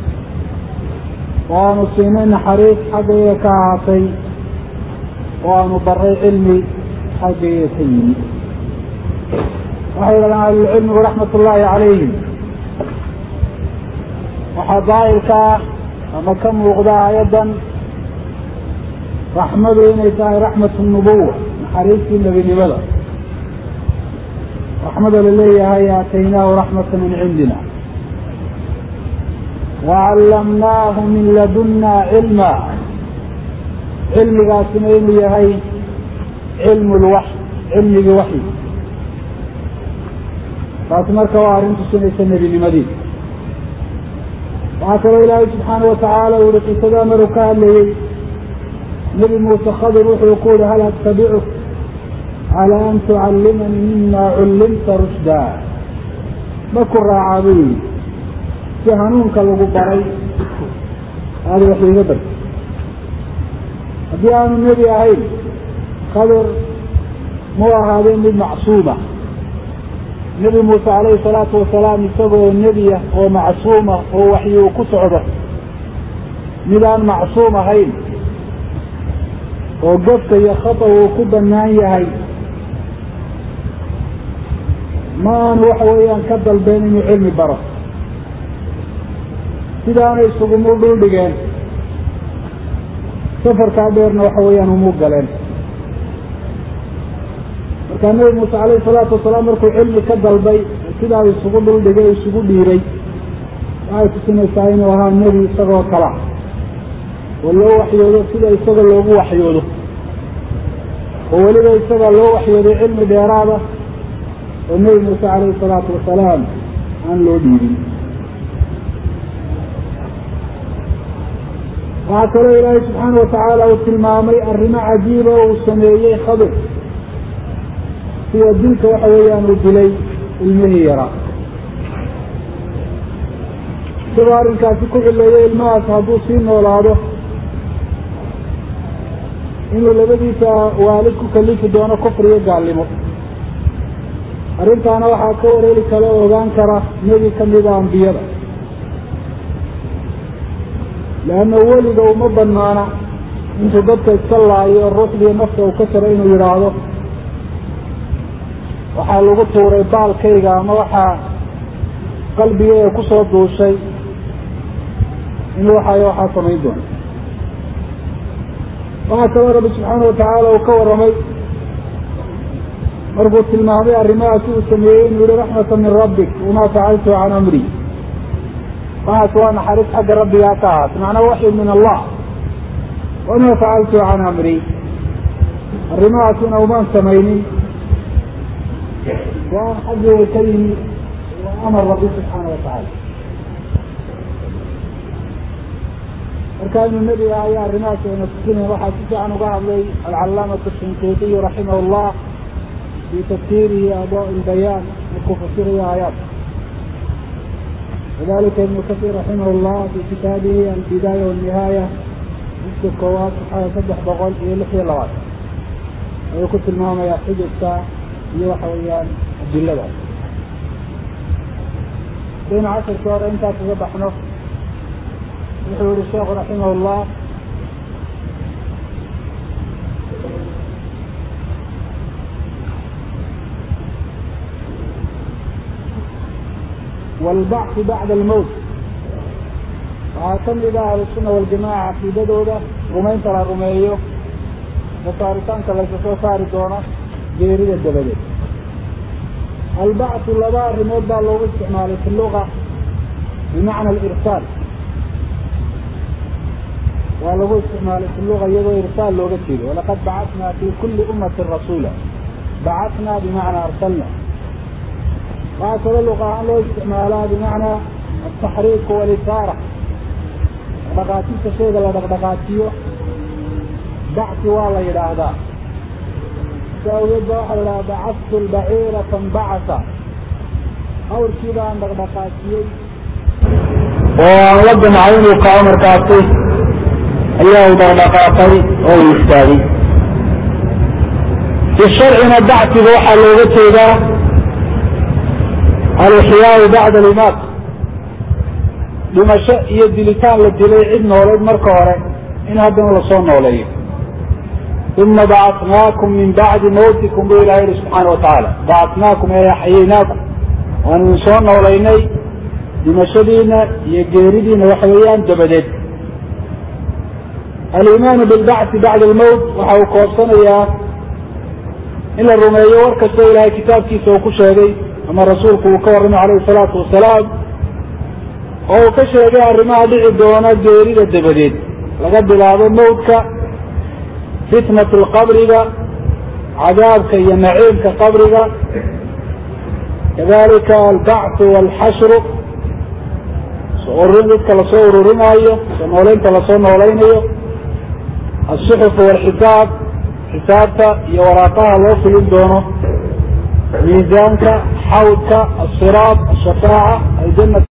oo aanu siinay naxariis xaggayga ka ahaatay oo aanu baray cilmi xaggayga ka yimi waxay yidhahdaan ahlulcilmigu raxmat ullaahi calayhim waxaa daahirka ah ama ka muuqda aayaddan raxmadu inay tahay raxmat nubuwa naxariistii nebinimada raxmada la leeyahay aataynaahu raxmata min cindina wacallamnaahu min ladunna cilma cilmigaasina inuu yahay cilmu lwax cilmigii waxyi taasi marka waa arrin tusinaysa nebinimadii waxaa kaloo ilaahay subxaana watacaala uu yihi qisadaa maruu ka hadlayey nebi muuse khadir wuxuu ku yihi hal atabicuk cala an tucallimanii mima cullimta rushdaa ma ku raacaa buu yihi si hanuunka lagu baray aada wax iiga barta haddii aanu nebi ahayn khadir mu ahaadeen mid macsuuma nebi muuse calayhi salaatu wasalaam isagoo nebiya oo macsuuma oo waxyi uu ku socdo mid aan macsuum ahayn oo gafka iyo khata uu ku bannaan yahay ma aanu waxa weeyaan ka dalbeen inuu cilmi baro sidaana isugumu dhul dhigeen safarkaa dheerna waxa weeyaan umuu galeen markaa nebi muuse calayhi salaatu wasalaam markuu cilmi ka dalbay sidaa isugu dhul dhigay isugu dhiiray waxay tusinaysaa inuu ahaa nebi isagoo kala oo loo waxyoodo sida isaga loogu waxyoodo oo weliba isaga loo waxyooday cilmi dheeraada oo nebi muuse calayhi salaatu wasalaam aan loo dhiibin waxaa kaloo ilaahay subxaana watacaala uu tilmaamay arrimo cajiiba oo uu sameeyey khadir sida dilka waxa weeyaan uu dilay ilmihii yaraa isagoo arrinkaasi ku cileeyay ilmahaas hadduu sii noolaado inuu labadiisa waalid ku kalifi doono kufriyo gaalnimo arrintaana waxaa ka wareeri kara oo ogaan kara nebi ka mida ambiyada leanna weliga uma banaana intuu dadka iska laayo ruuxdii nafta uu ka jaro inuu yidhaahdo waxaa lagu tuuray baalkayga ama waxaa qalbigeyga kusoo duushay inuu waxaayo waxaa samayn doono waxaa kaloo rabbi subxaana watacaala uu ka warramay markuu tilmaamay arrimahaasi uu sameeyey inuu yihi raxmata min rabbik wamaa facaltu can amri waxaas waa naxariis xagga rabbigaa ka ahaat macnaa waxyu min allah wamaa facaltu can amri arrimahaasina umaan samaynin waan xaggiga ka yimi waa amar rabbi subxaana watacaala marka inuu nebiga ayaa arrimahaas ayna tusinay waxaa si fiican uga hadlay alcalaamatu shinqiitiyu raximah llah fi tafsiirihi adaa lbayaan markuu fasirayo aayaat kadalika ibnu kasiir raximah llah fi kitaabihi albidaaya walnihaaya jiska koowaad saxada saddex boqol iyo lix iyo labaatan ayuu ku tilmaamayaa xujajka iyo waxa weeyaan adilada daynu casharkii hore intaas uga baxno wuxuu yihi sheekhu raximah llah wاlbacث bacda almowt waxaa ka mid ah ahlusunna waljamaca caqiidadooda rumaynta la rumeeyo masaaritaanka laysa soo saari doono geerida dabadeed albacثu laba arrimood baa loogu isticmaalay fi luga bimacna alirsaal waa lagu isticmaalay fi luga iyadoo irsaal looga jeedo walaqad bacatnaa fi kuli ummati rasuula bacatnaa bimacnaa arsalna waxaa kaloo luqa ahaan loo isticmaalaa bimacnaa altaxriiku walisaara dhaqdhaqaajinta shayga la dhaqdhaqaajiyo bacsi waa la yidhaahdaa si awgeed ba waxaa la yidhaha bacadtu lbaciira fanbacasa awrkii baan dhaqdhaqaajiyey oo aan la damcay inuu kaco markaasi ayaa u dhaqdhaqaaqay oo uu istaagay fi sharcina bacsiga waxaa looga jeedaa alixyaau bacda alimaat dhimasho iyo dilitaan la dilay cid noolayd marka hore in haddana lasoo nooleeyo uma bacatnaakum min bacdi mawtikum buu ilaha yihi subxaana watacaala bacatnaakum ee axyaynaakum waanu idin soo noolaynay dhimashadiina iyo geeridiina waxa weeyaan dabadeed alimaanu bilbacthi bacda almowt waxa uu koobsanayaa in la rumeeyo war kastoo ilaahay kitaabkiisa uu ku sheegay ama rasuulku uu ka warramay calayhi salaatu wasalaam oo uu ka sheegay arrimaha dhici doona geerida dabadeed laga bilaabo mawdka fitnat lqabriga cadaabka iyo naciimka qabriga kadalika albacthu walxashru soo ururin dadka lasoo ururinaayo soo nooleynta lasoo noolaynayo alsuxuf walxisaab xisaabta iyo waraaqaha loo fulin doono miisaanka xawdka asiraad ashafaaca aljana